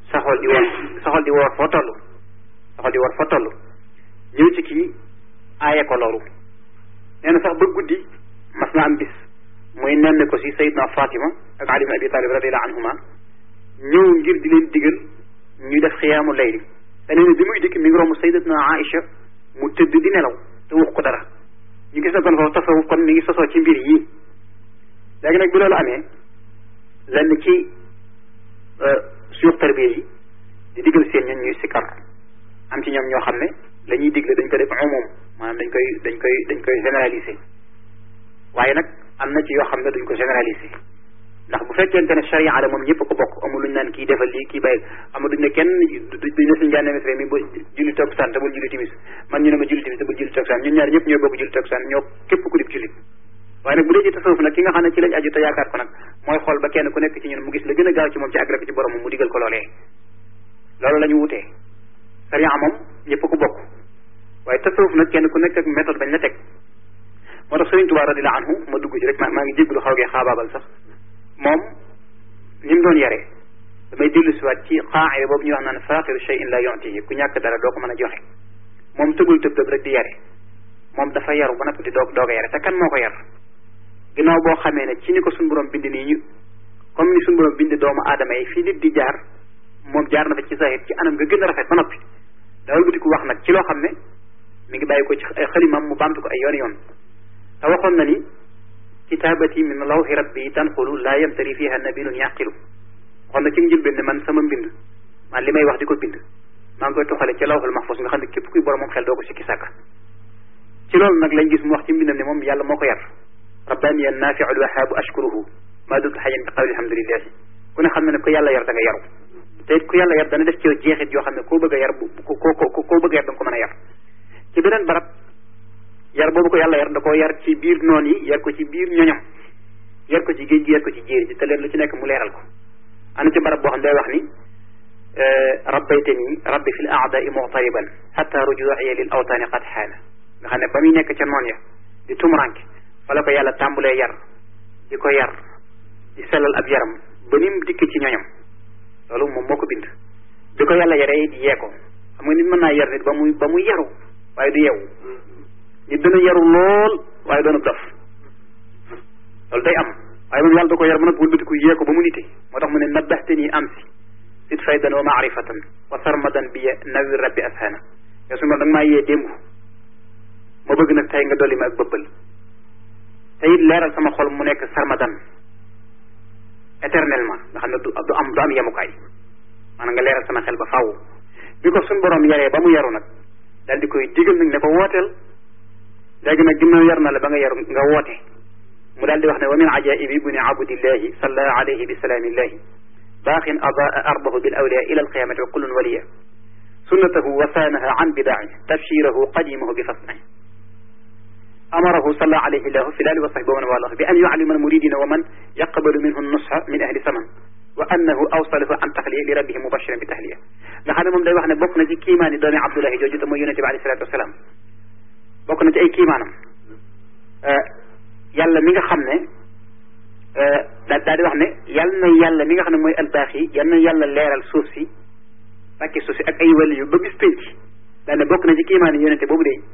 sa xol di woor sa xol di woor foo toll sa xol di woor foo toll ñëw ci kii aaye ko loolu nee na sax ba guddi mas na am bis muy nenn ko si Seydina Fatima ak Ali ibn Abi Talib radiallahu anhuma ñëw ngir di leen digal ñuy def xiyaamu layli te nee na bi muy dikk mi ngi romb Sayyidatuna Aïcha mu tëdd di nelaw te wax ko dara ñu gis na kon foofu tasawuf kon mi ngi sosoo ci mbir yi léegi nag bi loolu amee lenn ci suyux tarbiya yi di digal seen ñun ñuy sikkar am ci ñoom ñoo xam ne la ñuy digle dañ ko def umum maanaam dañ koy dañ koy dañ koy généraliser waaye nag am na ci yoo xam ne duñ ko généraliser ndax bu fekkente ne charia la moom ñëpp ko bokk amul luñ naan kii defal lii kii bàyyi amul duñ ne kenn duñ ne suñu jànne mesre mi ba julli takkusaan te bul julli timis man ñu ne ma julli timis te bul julli takkusaan ñun ñaar ñëpp ñoo bokk julli takkusaan ñoo képp ku dib jullit waaye nag bu dee ci tasawuf nag ki nga xam ne ci lañ aju te yaakaar ko nag mooy xool ba kenn ku nekk ci ñun mu gis la gën a gaaw ci moom ci agré ko ci borom mu digal ko loolee loolu la ñu wutee charia moom ñëpp ko bokk waaye tasawuf nag kenn ku nekk ak méthode bañ la teg moo tax Sëriñ Tuubaa radiyallaahu anhu ma dugg ci rek maa ngi jéggalu xaw gee xaabaabal sax moom ni mu doon yaree damay dellu siwaat ci qaa'ida boobu ñuy wax naan faaqiru shay'in la yu'tihi ku ñàkk dara doo ko mën a joxe moom tëbul tëb tëb rek di yare moom dafa yaru ba noppi di doog doog a yare te kan moo ko yar ginnaaw boo xamee ne ci ni ko suñu borom bind nii ñu comme ni suñu borom bind doomu aadama yi fii nit di jaar moom jaar na fa ci zahir ci anam nga gën a rafet ba noppi dawal buti ku wax nag ci loo xam ne mi ngi bàyyi ko ci ay xalimam mu bamtu ko ay yoon yoon te waxoon na ni kitaabati min lawhi rabbi tanqulu laa yamtari fiha nabilun yaqilu waxoon na ci njëlbéen ne man sama mbind man li may wax di ko bind maa ngi koy toxale ci lawhul mahfuz nga xam ne képp kuy borom moom xel doo ko sikki sàkka ci loolu nag lañ gis mu wax ci mbindam ne moom yàlla moo ko yar rabbaniya nafiu lwahaabu ashkuruhu maa dumtu xayan bi qawli alhamdulillahi ku ne xam ne ne ko yàlla yar da nga yaru te it ku yàlla yar dana def ci yow jeexit yoo xam ne koo bëgg a yar bu ko ko koo bëgg a yar da nga ko mën a yar ci beneen barab yar boobu ko yàlla yar da koo yar ci biir noon yi yar ko ci biir ñoñam yar ko ci géej gi yar ko ci jéeri ji te leen lu ci nekk mu leeral ko am na ci barab boo xam day wax ni rabbaytani rabbi fi l aadai muqtariban xata rujuiya lil awtaani qad xaana nga xam ne ba muy nekk ca noon ya di tumuranke fa la ko yàlla tàmbulee yar di ko yar di sellal ab yaram ba ni mu dikk ci ñoñam loolu moom moo ko bind bi ko yàlla yaree di yee ko xam nga nit mën naa yar nit ba muy ba muy yaru waaye du yeewu nit dana yaru lool waaye doonu dof loolu day am waaye moom yàlla da ko yar ba nag wëlbatiku yee ko ba mu nite moo tax mu ne nabbaxtani am si sit faydan wa maarifatan wa sarmadan bi nawir rabbi ashana yow su ma da nga maa yee démb ma bëgg nag tey nga dolli ma ak bëbbal te it leeral sama xol mu nekk sarmadan éternellement nga xam ne du du am du am yemukaay maanaam nga leeral sama xel ba faaw bi ko suñ borom yaree ba mu yaru nag daal di koy digal nag ne ko wooteel léegi nag ginnaaw yar na la ba nga yaru nga woote mu daal di wax ne wa min ajaibi buni abudillahi salla alayhi bi salaamillahi baaxin adaa ardahu bil awliya ila alqiyamati wa kullun waliya sunnatahu wa saanaha an bidaai tabshirahu qadimahu bi fasnahi amarahu salla alayhi llahu fi lali wa sahbi wa man walah bi an yuallima almuridina wa man yaqbalu minhu nusha min ahli saman wa annahu awsalahu an taxliya li rabbihi mubashiran bi tahliya nga xam ne moom day wax ne bokk na ci kiimaani doomi abdullahi jooju te mooy yonente bi alayhi salatu wasalaam bokk na ci ay kiimaanam yàlla mi nga xam ne daa daa di wax ne yal na yàlla mi nga xam ne mooy albaax yi yal na yàlla leeral suuf si bàkki suuf si ak ay wàll yu ba bis pénc daa ne bokk na ci kiimaani yonente boobu de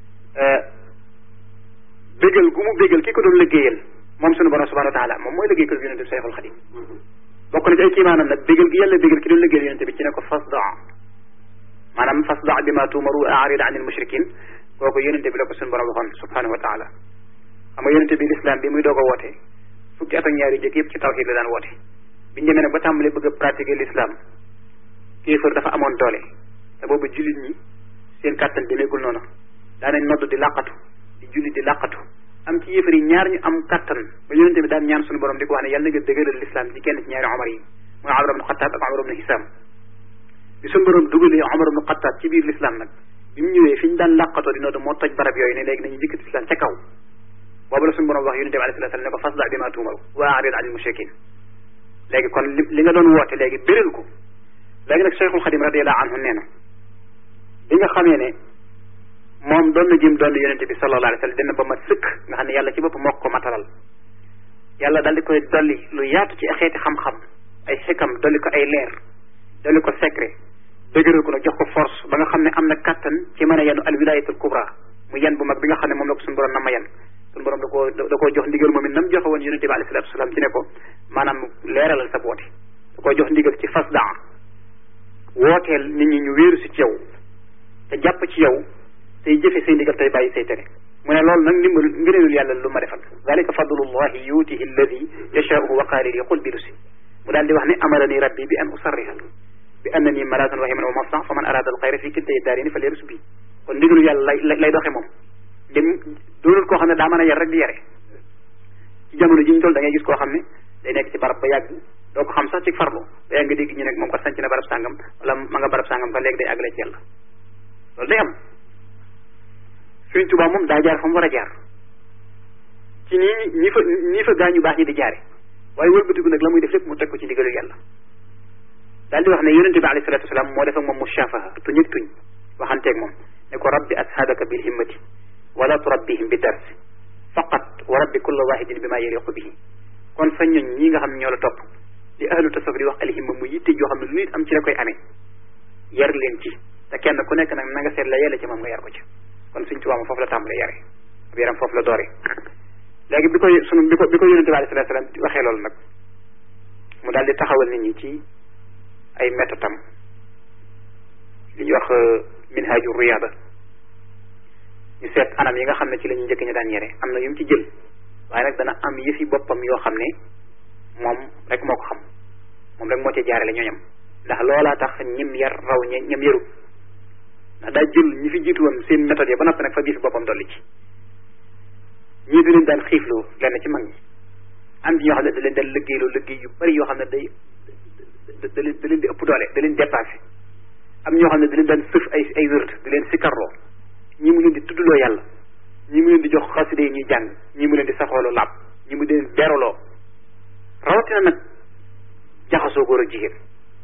bégal gu mu bégal ki ko doon liggéeyal moom sunu borom subhanahu wa taala moom mooy liggéey ko yonente bi Seexul Xadim bokk na ci ay kiimaanam nag bégal gi yàlla bégal ki doon liggéeyal yonente bi ci ne ko fasda maanaam fasda bi ma tuumaru aarid anil mushrikin kooku yonente bi la ko sunu borom waxoon subhanahu wa taala xam nga yonente bi l'islam bi muy doog a woote fukki at ak ñaari jëkk yëpp ci tawhid la daan woote biñu demee nag ba tàmbali bëgg a pratiquer l'islam kéefër dafa amoon doole te boobu jullit ñi seen kàttan demeegul noonu daanañ nodd di làqatu di julli di làqatu am ci yéefar yi ñaar ñu am kattan ba yonente bi daan ñaan suñu borom di ko wax ne yàlla na nga dëgëral l'islam ci kenn ci ñaari omar yi mooy Omar ibn Xattaab ak Omar ibn Hisaam bi suñu borom dugalee Omar ibn Xattaab ci biir l'islam nag bi mu ñëwee fi ñu daan làqatoo di nodd moo toj barab yooyu ne léegi nañu njëkkati l'islam ca kaw boobu la suñu borom wax yonente bi alayhi salaam ne ko fasda bi ma tuumaru wa a'rid anil mushrikin léegi kon li li nga doon woote léegi béral ko léegi nag Cheikhul Xadim radiyallahu anhu nee na bi nga xamee ne moom doon na jëm doon yonente bi sallallahu alayhi wa sallam dina ba ma sëkk nga xam ne yàlla ci bopp moo ko matalal yàlla dal di koy dolli lu yaatu ci xeeti xam-xam ay xikam dolli ko ay leer dolli ko secret dëgëral ko nag jox ko force ba nga xam ne am na kattan ci mën a yenu al wilayatul kubra mu yan bu mag bi nga xam ne moom la ko suñu borom na ma yan suñu borom da koo da koo jox ndigal moom it nam joxe woon yonente bi alayhi salatu wasalaam ci ne ko maanaam leeralal sa boote da koo jox ndigal ci fas daa wooteel nit ñi ñu wéeru si ci yow te jàpp ci yow tey jëfe say ndigal tey bàyyi say tere mu ne loolu nag ndimbal ngëneelul yàlla lu ma defal dalika fadlullahi yuutihi alladi yashaauhu wa qaali li qul bilusi mu daal di wax ne amarani rabbi bi an usarriha bi annani malaatan rahiman wa mafsan fa man arada al xayra fi kiltay daarini fa leerus bi kon ndigalu yàlla lay lay doxe moom dem doonul koo xam ne daa mën a yar rek di yare ci jamono ji ñu toll da ngay gis koo xam ne day nekk ci barab ba yàgg doo ko xam sax ci farlu ba yàgg nga dégg ñu ne moom ko sanc na barab sàngam wala ma nga barab sàngam fa léegi day àggale ci yàlla loolu day am Sëriñ Tuubaa moom daa jaar fa mu war a jaar ci nii ñi fa ñi fa gaañu baax ñi di jaare waaye wëlbatiku nag la muy def lépp mu teg ko ci ndigalu yàlla daal di wax ne yonente bi alayhi salatu wasalaam moo def ak moom mushafaha tuñ ak tuñ waxanteeg moom ne ko rabbi ashaabaka bil himmati wala turabbihim bi dars faqat wa rabbi kulla wahidin bi ma yaliqu bihi kon sa ñoñ ñi nga xam ne ñoo la topp li ahlu tasawuf di wax alhimma mu yitte joo xam ne lu nit am ci la koy amee yar leen ci te kenn ku nekk nag na nga seet la yella ci moom nga yar ko ci kon suñ tubaab foofu la tàmbalee yare ab yaram foofu la doore léegi bi ko sunu bi ko bi ko yonente bi alayhi salatu salaam waxee loolu nag mu daal di taxawal nit ñi ci ay métodam li ñuy wax minhaju riyada ñu seet anam yi nga xam ne ci la ñu njëkk ñu daan yare am na yu mu ci jël waaye nag dana am yëfi boppam yoo xam ne moom rek moo ko xam moom rek moo ci jaarale ñooñam ndax loolaa tax ñim yar raw ñe ñam yaru ndax daa jël ñi fi jiitu woon seen méthode yi ba noppi nag fa gis boppam dolli ci ñii da leen daan xiifloo lenn ci mag ñi am ci ñoo xam ne da leen daan liggéeyloo liggéey yu bari yoo xam ne day da leen da leen di ëpp doole da leen dépassé am ñoo xam ne da leen daan sëf ay ay wërd da leen sikkarloo ñii mu leen di tuddloo yàlla ñii mu leen di jox xaside yi ñuy jàng ñii mu leen di saxooloo làpp ñii mu leen beraloo rawatina nag jaxasoo góor ak jigéen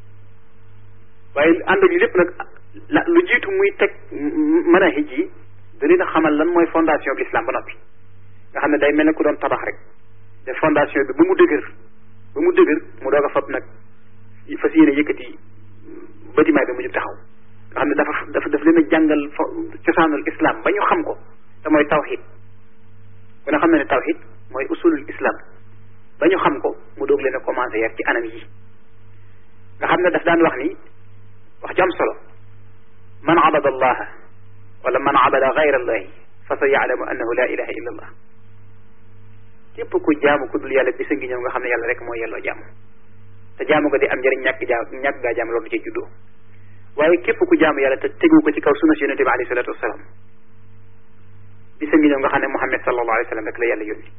waaye ànd ak lépp nag la lu jiitu muy teg manahij yi da leen a xamal lan mooy fondation bi l'islam ba noppi nga xam ne day mel ne ku doon tabax rek def fondation bi ba mu dëgër ba mu dëgër mu doog a fab nag fas yéene yëkkati bâtiment bi mu jub taxaw nga xam ne dafa dafa daf leen a jàngal cosaanul islam ba ñu xam ko te mooy tawxid ku ne xam ne ne tawxid mooy usulul islam ba ñu xam ko mu doog leen a commencé yar ci anam yi nga xam ne daf daan wax ni wax ju am solo man abada allaha wala man abada gayra allahi fa sa yaalamu annahu la ilaha illa allah képp ku jaamu ku dul yàlla bisa ngi ñëw nga xam ne yàlla rek mooy yelloo jaamu te jaamu ko di am njëriñ ñàkk jaam ñàkk gaa jaam loolu du ci juddoo waaye képp ku jaamu yàlla te tegu ko ci kaw sunna si yonente bi alayhi salatu wasalaam bisa ngi ñëw nga xam ne Muhammad sallallahu alayhi wa sallam rek la yàlla yónni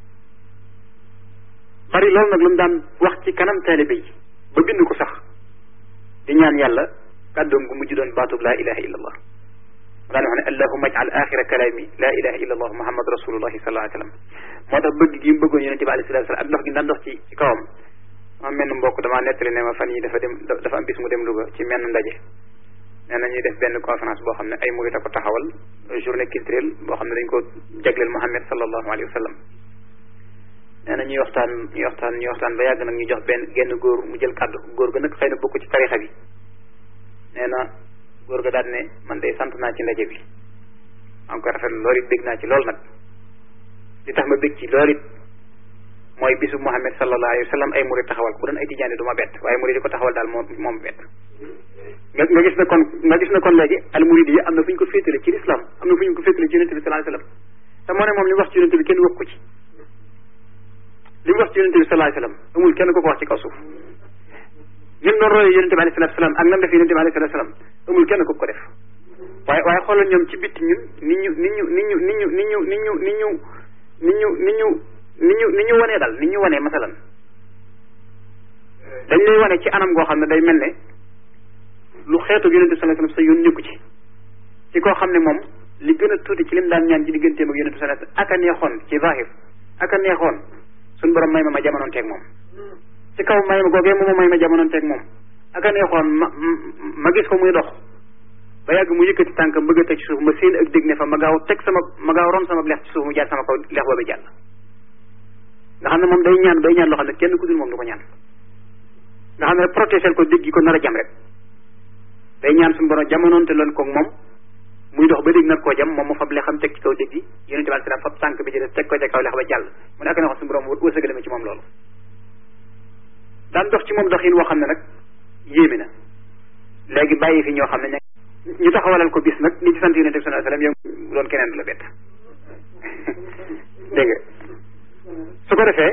bari loolu nag lu mu daan wax ci kanam taalibe yi ba bind ko sax di ñaan yàlla kàddoom gu mujj doon baatub laa ilaha illa allah mu daan wax ne allahuma ajal axira kalaami laa ilaha illa allah muhammad rasulullahi sallallahu alayhi wa sallam moo tax bëgg gi mu bëggoon yonente bi alayhi salatu wasallam ak dox gi daan dox ci ci kawam ma menn mbokk damaa nettali ne ma fan yi dafa dem dafa am bis mu dem Louga ci menn ndaje nee na ñuy def benn conférence boo xam ne ay murit a ko taxawal journée culturelle boo xam ne dañ ko jagleel muhammad sallallahu alayhi wa sallam nee na ñuy waxtaan ñuy waxtaan ñuy waxtaan ba yàgg nag ñu jox benn genn góor mu jël kàddu góor ga nag xëy na bokk ci tarixa bi nee na góor ga daal ne man de sant naa ci ndaje bi maa ngi koy rafetlu loolu it bég naa ci lool nag li tax ma bég ci loolu it mooy bisu Muhammad sallallahu alayhi wa sallam ay murid taxawal ko bu doon ay tijaani du ma bett waaye murid yi ko taxawal daal moom moom bett nga nga gis na kon nga gis na kon léegi al murid yi am na fu ñu ko féetale ci l'islam am na fu ñu ko féetale ci yonente bi sallallahu alayhi wa sallam te moo ne moom li mu wax ci yonente bi kenn wax ko ci li mu wax ci yonente bi sallallahu alayhi wa sallam amul kenn ko ko wax ci kaw suuf ñun doon royee yonente bi alayhi salatu salaam ak nam def yonente bi alayhi salatu salaam amul kenn ko ko def waaye waaye xoolal ñoom ci bitti ñun nit ñu nit ñu nit ñu nit ñu nit ñu nit ñu nit ñu nit ñu nit ñu nit ñu nit ñu wanee daal nit ñu wanee masalan dañ lay wane ci anam goo xam ne day mel ne lu xeetu yonente bi sallallahu alayhi wasallam sa yoon nekku ci ci koo xam ne moom li gën a tuuti ci lim daan ñaan ci digganteem ak yonente bi sallallahu alayhi wasallam ak a neexoon ci zahir ak a neexoon suñu borom may ma ma jamonoon teeg moom ci kaw may ma googee moom may ma jamonoon teeg moom ak a neexoon ma ma gis ko muy dox ba yàgg mu yëkkati tànkam bëgg a teg ci suuf ma seen ak dégg ne fa ma gaaw teg sama ma gaaw ron sama lex ci suuf mu jaar sama kaw lex boobu jàll nga xam ne moom day ñaan day ñaan loo xam ne kenn ku dul moom du ko ñaan nga xam ne protéger ko dégg ko nar a jam rek day ñaan suñu borom jamonoonte loon koog moom muy dox ba dégg nag koo jam moom mu fab le xam teg ci kaw dégg gi yonente bi salaam fab tànk bi ci des teg ko ca kaw lex ba jàll mu ne ak na wax suñu borom wërsëgale ma ci moom loolu daan dox ci moom doxin woo xam ne nag yéeme na léegi bàyyi fi ñoo xam ne ñu taxawalal ko bis nag ni ci sant yonente bi sallallahu alayhi wasallam yow doon keneen du la bett dégg nga su ko defee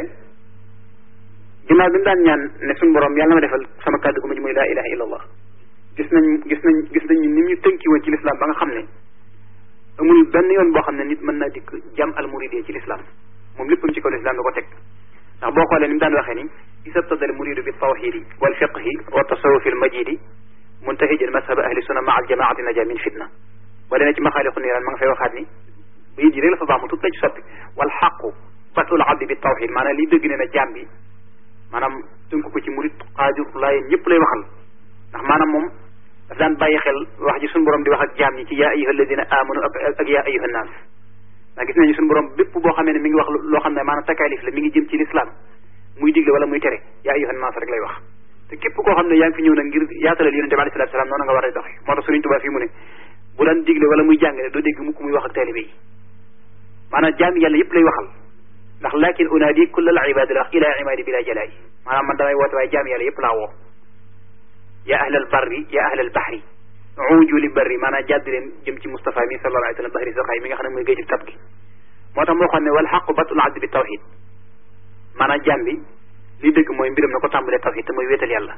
ginnaaw bi mu daan ñaan ne suñu borom yàlla na ma defal sama kàddu gu mujj muy laa ilaha illa allah gis nañ gis nañ gis nañ ni ñu tënki woon ci lislaam ba nga xam ne amul benn yoon boo xam ne nit mën naa dikk jam al muridee ci lislaam moom léppam ci kaw lislaam da ko teg ndax boo xoolee ni mu daan waxee ni isabtada al muridu bi tawxidi wal fiqhi wa tasawufi al majidi muntahijan mashab ahli sunna maa al jamaati naja min fitna boo demee ci maxaaliqu niiraan ma nga fay waxaat ni bayit yi rek la fa baax mu tut la ci soppi wal xaqu batul abdi bi tawxid maanaam li dëgg ne na jaam bi maanaam tënk ko ci murid xaajur laayeen ñëpp lay waxal ndax maanaam moom daf daan bàyyi xel wax ji suñu borom di wax ak jaam ñi ci yaa ayyuha alladina amanu ak ak yaa ayyuha naas ndax gis nañu suñu borom bépp boo xamee ne mi ngi wax loo xam ne maanaam takaalif la mi ngi jëm ci lislaam muy digle wala muy tere yaa ayyuha naas rek lay wax te képp koo xam ne yaa ngi fi ñëw nag ngir yaatalal yonente bi alayhi salaatu salaam noonu nga war a doxe moo tax Sëriñ Tuubaa fii mu ne bu daan digle wala muy jàngale doo dégg mukk muy wax ak taalibe yi maanaam jaami yàlla yëpp lay waxal ndax lakin unaadi kulla al ibadi la ila ibadi bila jalaay maanaam man damay woote waaye jaami yàlla yëpp laa woo ya ahlal barri ya ahlal bahri uju li barri maanaam jàdd leen jëm ci Moustapha mi sallallahu alayhi wa sallam bahri saxaay mi nga xam ne mooy géej tab gi moo tax moo xam ne wal xaqu batul abdi bi tawxid maanaam jaam bi li dëgg mooy mbiram na ko tàmbalee tawxid te mooy wéetal yàlla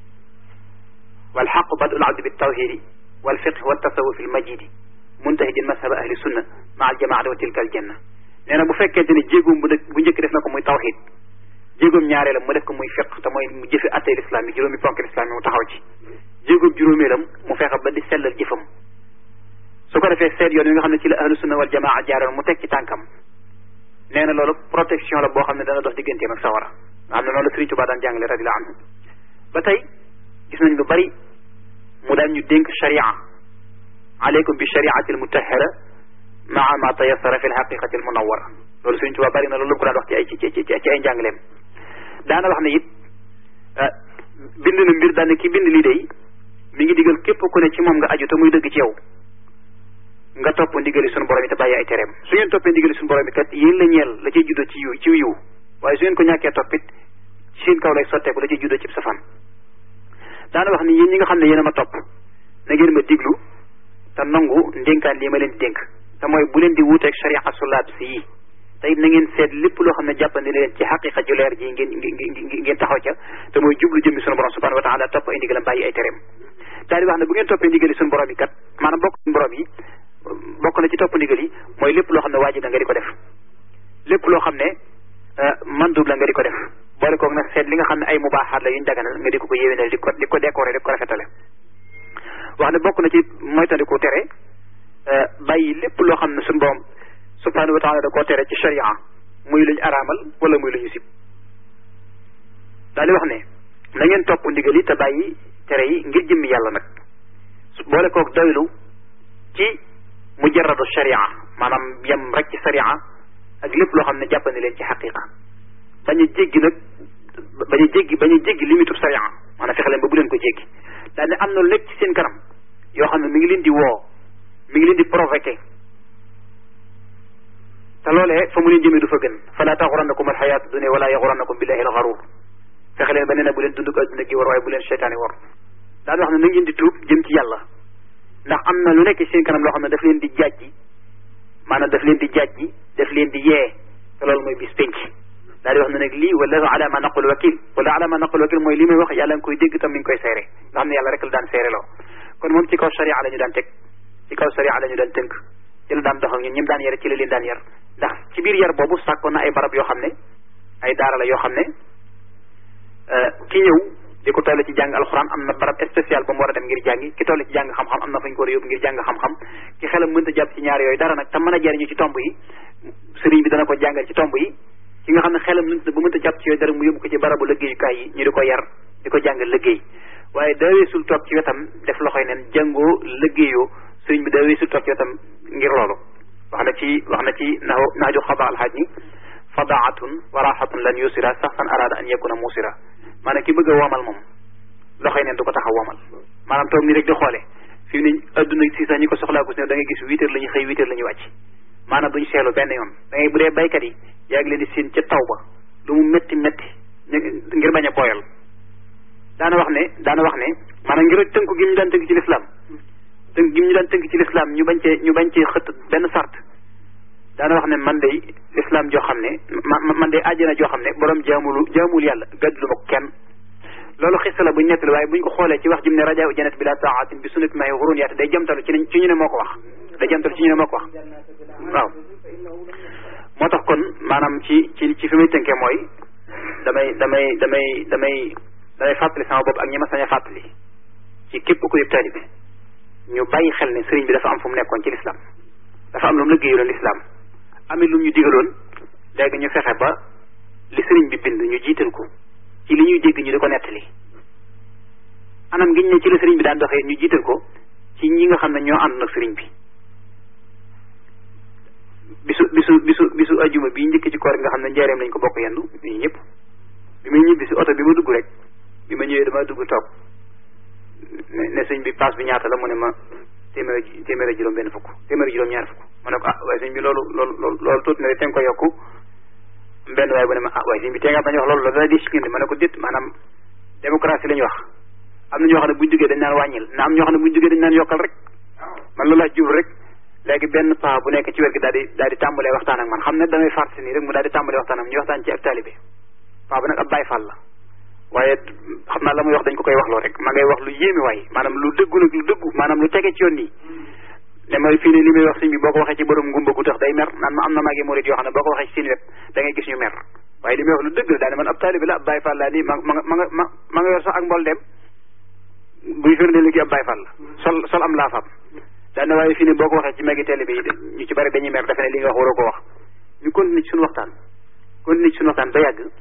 wal xaqu batul abdi bi tawxidi wal fiqh wa tasawuf al majidi muntahijin mashab ahli sunna ma al jamaati wa tilka al janna nee na bu fekkente ne jéegoom bu dëkk bu njëkk def na ko muy tawxid jéegoom ñaareelam mu def ko muy fiq te mooy mu jëfe attey lislaam yi juróomi ponk lislaam yi mu taxaw ci jéegoom juróomeelam mu fexe ba di sellal jëfam su ko defee seet yoon yi nga xam ne ci la ahlu sunna wal jamaa jaaroon mu teg ci tànkam nee na loolu protection la boo xam ne dana dox digganteem ak sawara nga xam ne noonu la Sëriñ Tuubaa daan jàngale radiyallahu anhu ba tey gis nañ lu bari mu daan ñu dénk sharia aleykum bi shariati al mutahara maa ma tayassara fi l haqiqati al munawara loolu Sëriñ Tuubaa bari na loolu ko daan wax ci ay ci ci ci ay njàngaleem daana wax ne it bind na mbir daane ki bind lii day mi ngi digal képp ku ne ci moom nga aju te muy dëgg ci yow nga topp ndigali suñu borom yi te bàyyi ay tereem su ngeen toppee ndigali suñu borom yi kat yéen la ñeel la ciy juddoo ci yiw ci yiw waaye su ngeen ko ñàkkee toppit ci seen kaw lay sotteeku la ciy juddoo ci safaan daana wax ni yéen ñi nga xam ne yéen a ma topp na ngeen ma diglu te nangu ndénkaan lii ma leen di dénk te mooy bu leen di wuuteeg sharia sulaat si yi te it na ngeen seet lépp loo xam ne jàppandi leen ci xaqiqa ju leer ji ngeen ngeen taxaw ca te mooy jublu jëmmi sunu borom subhanahu wa taala topp ay ndigalam bàyyi ay tereem daal di wax ne bu ngeen toppee ndigali sunu borom yi kat maanaam bokk suñu borom yi bokk na ci topp ndigal yi mooy lépp loo xam ne waajib la nga di ko def lépp loo xam ne mandub la nga di ko def boole koog nag seet li nga xam ne ay mubaaxaat la yuñ daganal nga di ko ko yéwénal di ko di ko décorer di ko rafetale wax ne bokk na ci moytandiku tere bàyyi lépp loo xam ne suñu borom subhanahu wa taala da koo tere ci sharia muy luñ araamal wala muy lu ñu sib daal di wax ne na ngeen topp ndigal yi te bàyyi tere yi ngir jëmmi yàlla nag boole koog doylu ci mujarradu sharia maanaam yem rek ci sharia ak lépp loo xam ne jàppandi leen ci xaqiqa bañ a jéggi nag bañ a jéggi bañ a jéggi limitu sharia maanaam fexe leen ba bu leen ko jéggi daal ne am na lu nekk ci seen kanam yoo xam ne mi ngi leen di woo mi ngi leen di provoqué te loolee fa mu leen jëmee du fa gën fala taxurannakum alxayaatu dunia wala yaxurannakum billahi alxaruur fexe leen ba nee na bu leen dund ko adduna gi war waaye bu leen seytaane war daal wax ne na ngeen di tuub jëm ci yàlla ndax am na lu nekk ci seen kanam loo xam ne daf leen di jàjji maanaam daf leen di jàjji daf leen di yee te loolu mooy bis penc daal di wax ne nag lii wala ala ma naqul wakil wala ala ma naqul wakil mooy li may wax yàlla nga koy dégg tam mi ngi koy seere nga xam ne yàlla rek la daan seere loo kon moom ci kaw sharia la ñu daan teg ci kaw sharia la ñu daan tënk ci la daan dox ak ñun ñim daan yar ci la leen daan yar ndax ci biir yar boobu sàkkoon na ay barab yoo xam ne ay daara la yoo xam ne ki ñëw di ko toll ci jàng alxuraan am na barab spécial ba mu war a dem ngir jàngi ki toll ci jàng xam-xam am na fa ñu ko war a yóbbu ngir jàng xam-xam ki xelam mënta jàpp ci ñaar yooyu dara nag te mën a jariñu ci tomb yi sëriñ bi dana ko jàngal ci tomb yi ki nga xam ne xelam mënta bu mënta jàpp ci yooyu dara mu yóbbu ko ci barabu liggéeyukaay yi ñu di ko yar di ko jàngal liggéey waaye daa weesul toog ci wetam def loxoy neen jàngoo liggéeyoo sëriñ bi daa weesul toog ci wetam ngir loolu wax na ci wax na ci na naaju xaba alxaaj ni fadaatun wa raxatun lan yusira saxsan arada an yakuna musira maanaam ki bëgg a womal moom loxoy neen du ko tax a womal maanaam toog nii rek di xoole fi mu ne adduna si sax ñi ko soxlaa ko si ne da ngay gis huit heures la ñuy xëy huit heures la ñuy wàcc maanaam duñ seelu benn yoon da ngay bu dee baykat yi yaa ngi leen di seen ca taw ba lu mu métti métti ngir bañ a booyal daana wax ne daana wax ne maanaam ngir tënku gi ñu daan tënk ci lislaam tënk gi ñu daan tënk ci lislaam ñu bañ cee ñu bañ cee xët benn sart daana wax ne man day lislaam joo xam ne ma man day àjjana joo xam ne borom jaamulu jaamul yàlla gàddu ma ko kenn loolu xista la buñ nettali waaye buñ ko xoolee ci wax jim ne rajaa janat bi la taatin bi sunnati mahi xurun yaate day jamtalu ci ci ñu ne moo ko wax day jamtalu ci ñu ne moo ko wax waaw moo tax kon maanaam ci ci ci fi muy tënkee mooy damay damay damay damay damay fàttali sama bopp ak ñi ma sañ a fàttali ci képp ku yëg taalibe ñu bàyyi xel ne sëriñ bi dafa am fu mu nekkoon ci lislaam dafa am lu mu liggéeyaloon lislaam amit lu ñu digaloon léegi ñu fexe ba li sëriñ bi bind ñu jiital ko ci li ñuy dégg ñu di ko nettali anam gi ñu ne ci la sëriñ bi daan doxee ñu jiital ko ci ñi nga xam ne ñoo ànd nag sëriñ bi bisu bisu bisu bisu ajuma bii njëkk ci koor nga xam ne njaareem lañ ko bokk yendu ñii ñëpp bi muy ñibbi si oto bi ma dugg rek bi ma ñëwee dama dugg toog ne ne sëñ bi paas bi ñaata la mu ne ma téeméer téeméer juróom benn fukk téeméer juróom ñaar fukk ma ne ko ah waaye sëñ bi loolu loolu loolu loolu tuuti na de te nga ko yokku benn waaye bu ne ma ah waaye sëñ bi tee nga bañ wax loolu la dana di sikindi ma ne ko déet maanaam démocratie la ñu wax am na ñoo xam ne buñ duggee dañ naan wàññil na am ñoo xam ne buñ duggee dañ naan yokkal rek man loolu laa jublu rek léegi benn paa bu nekk ci wér gi daal di daal di tàmbalee waxtaan ak man xam ne damay fàrt si nii rek mu daal di tàmbalee waxtaan ak ñu waxtaan ci ak taalibe paa bu nag ab Baay Faal la waaye xam naa la muy wax dañ ko koy wax loo rek ma ngay wax lu yéeme waay maanaam lu dëggu nag lu dëggu maanaam lu tege ci yoon nii ne ma fii ne li muy wax sëñ bi boo ko waxee ci borom ngumba gu tax day mer naan ma am na maagi murit yoo xam ne boo ko waxee ci seen wet da ngay gis ñu mer waaye li muy wax lu dëgg la daane man ab taalibe la ab Baay Faal laa nii ma ma ma nga ma ma nga yor sax ak mbol dem buy firnde léegi ab Baay Faal la sol sol am laafam daane waaye fii ne boo ko waxee ci magi taalibe yi ñu ci bari dañuy mer defe ne li nga wax waroo ko wax ñu continuer ci suñu waxtaan continuer ci suñu waxtaan ba yàgg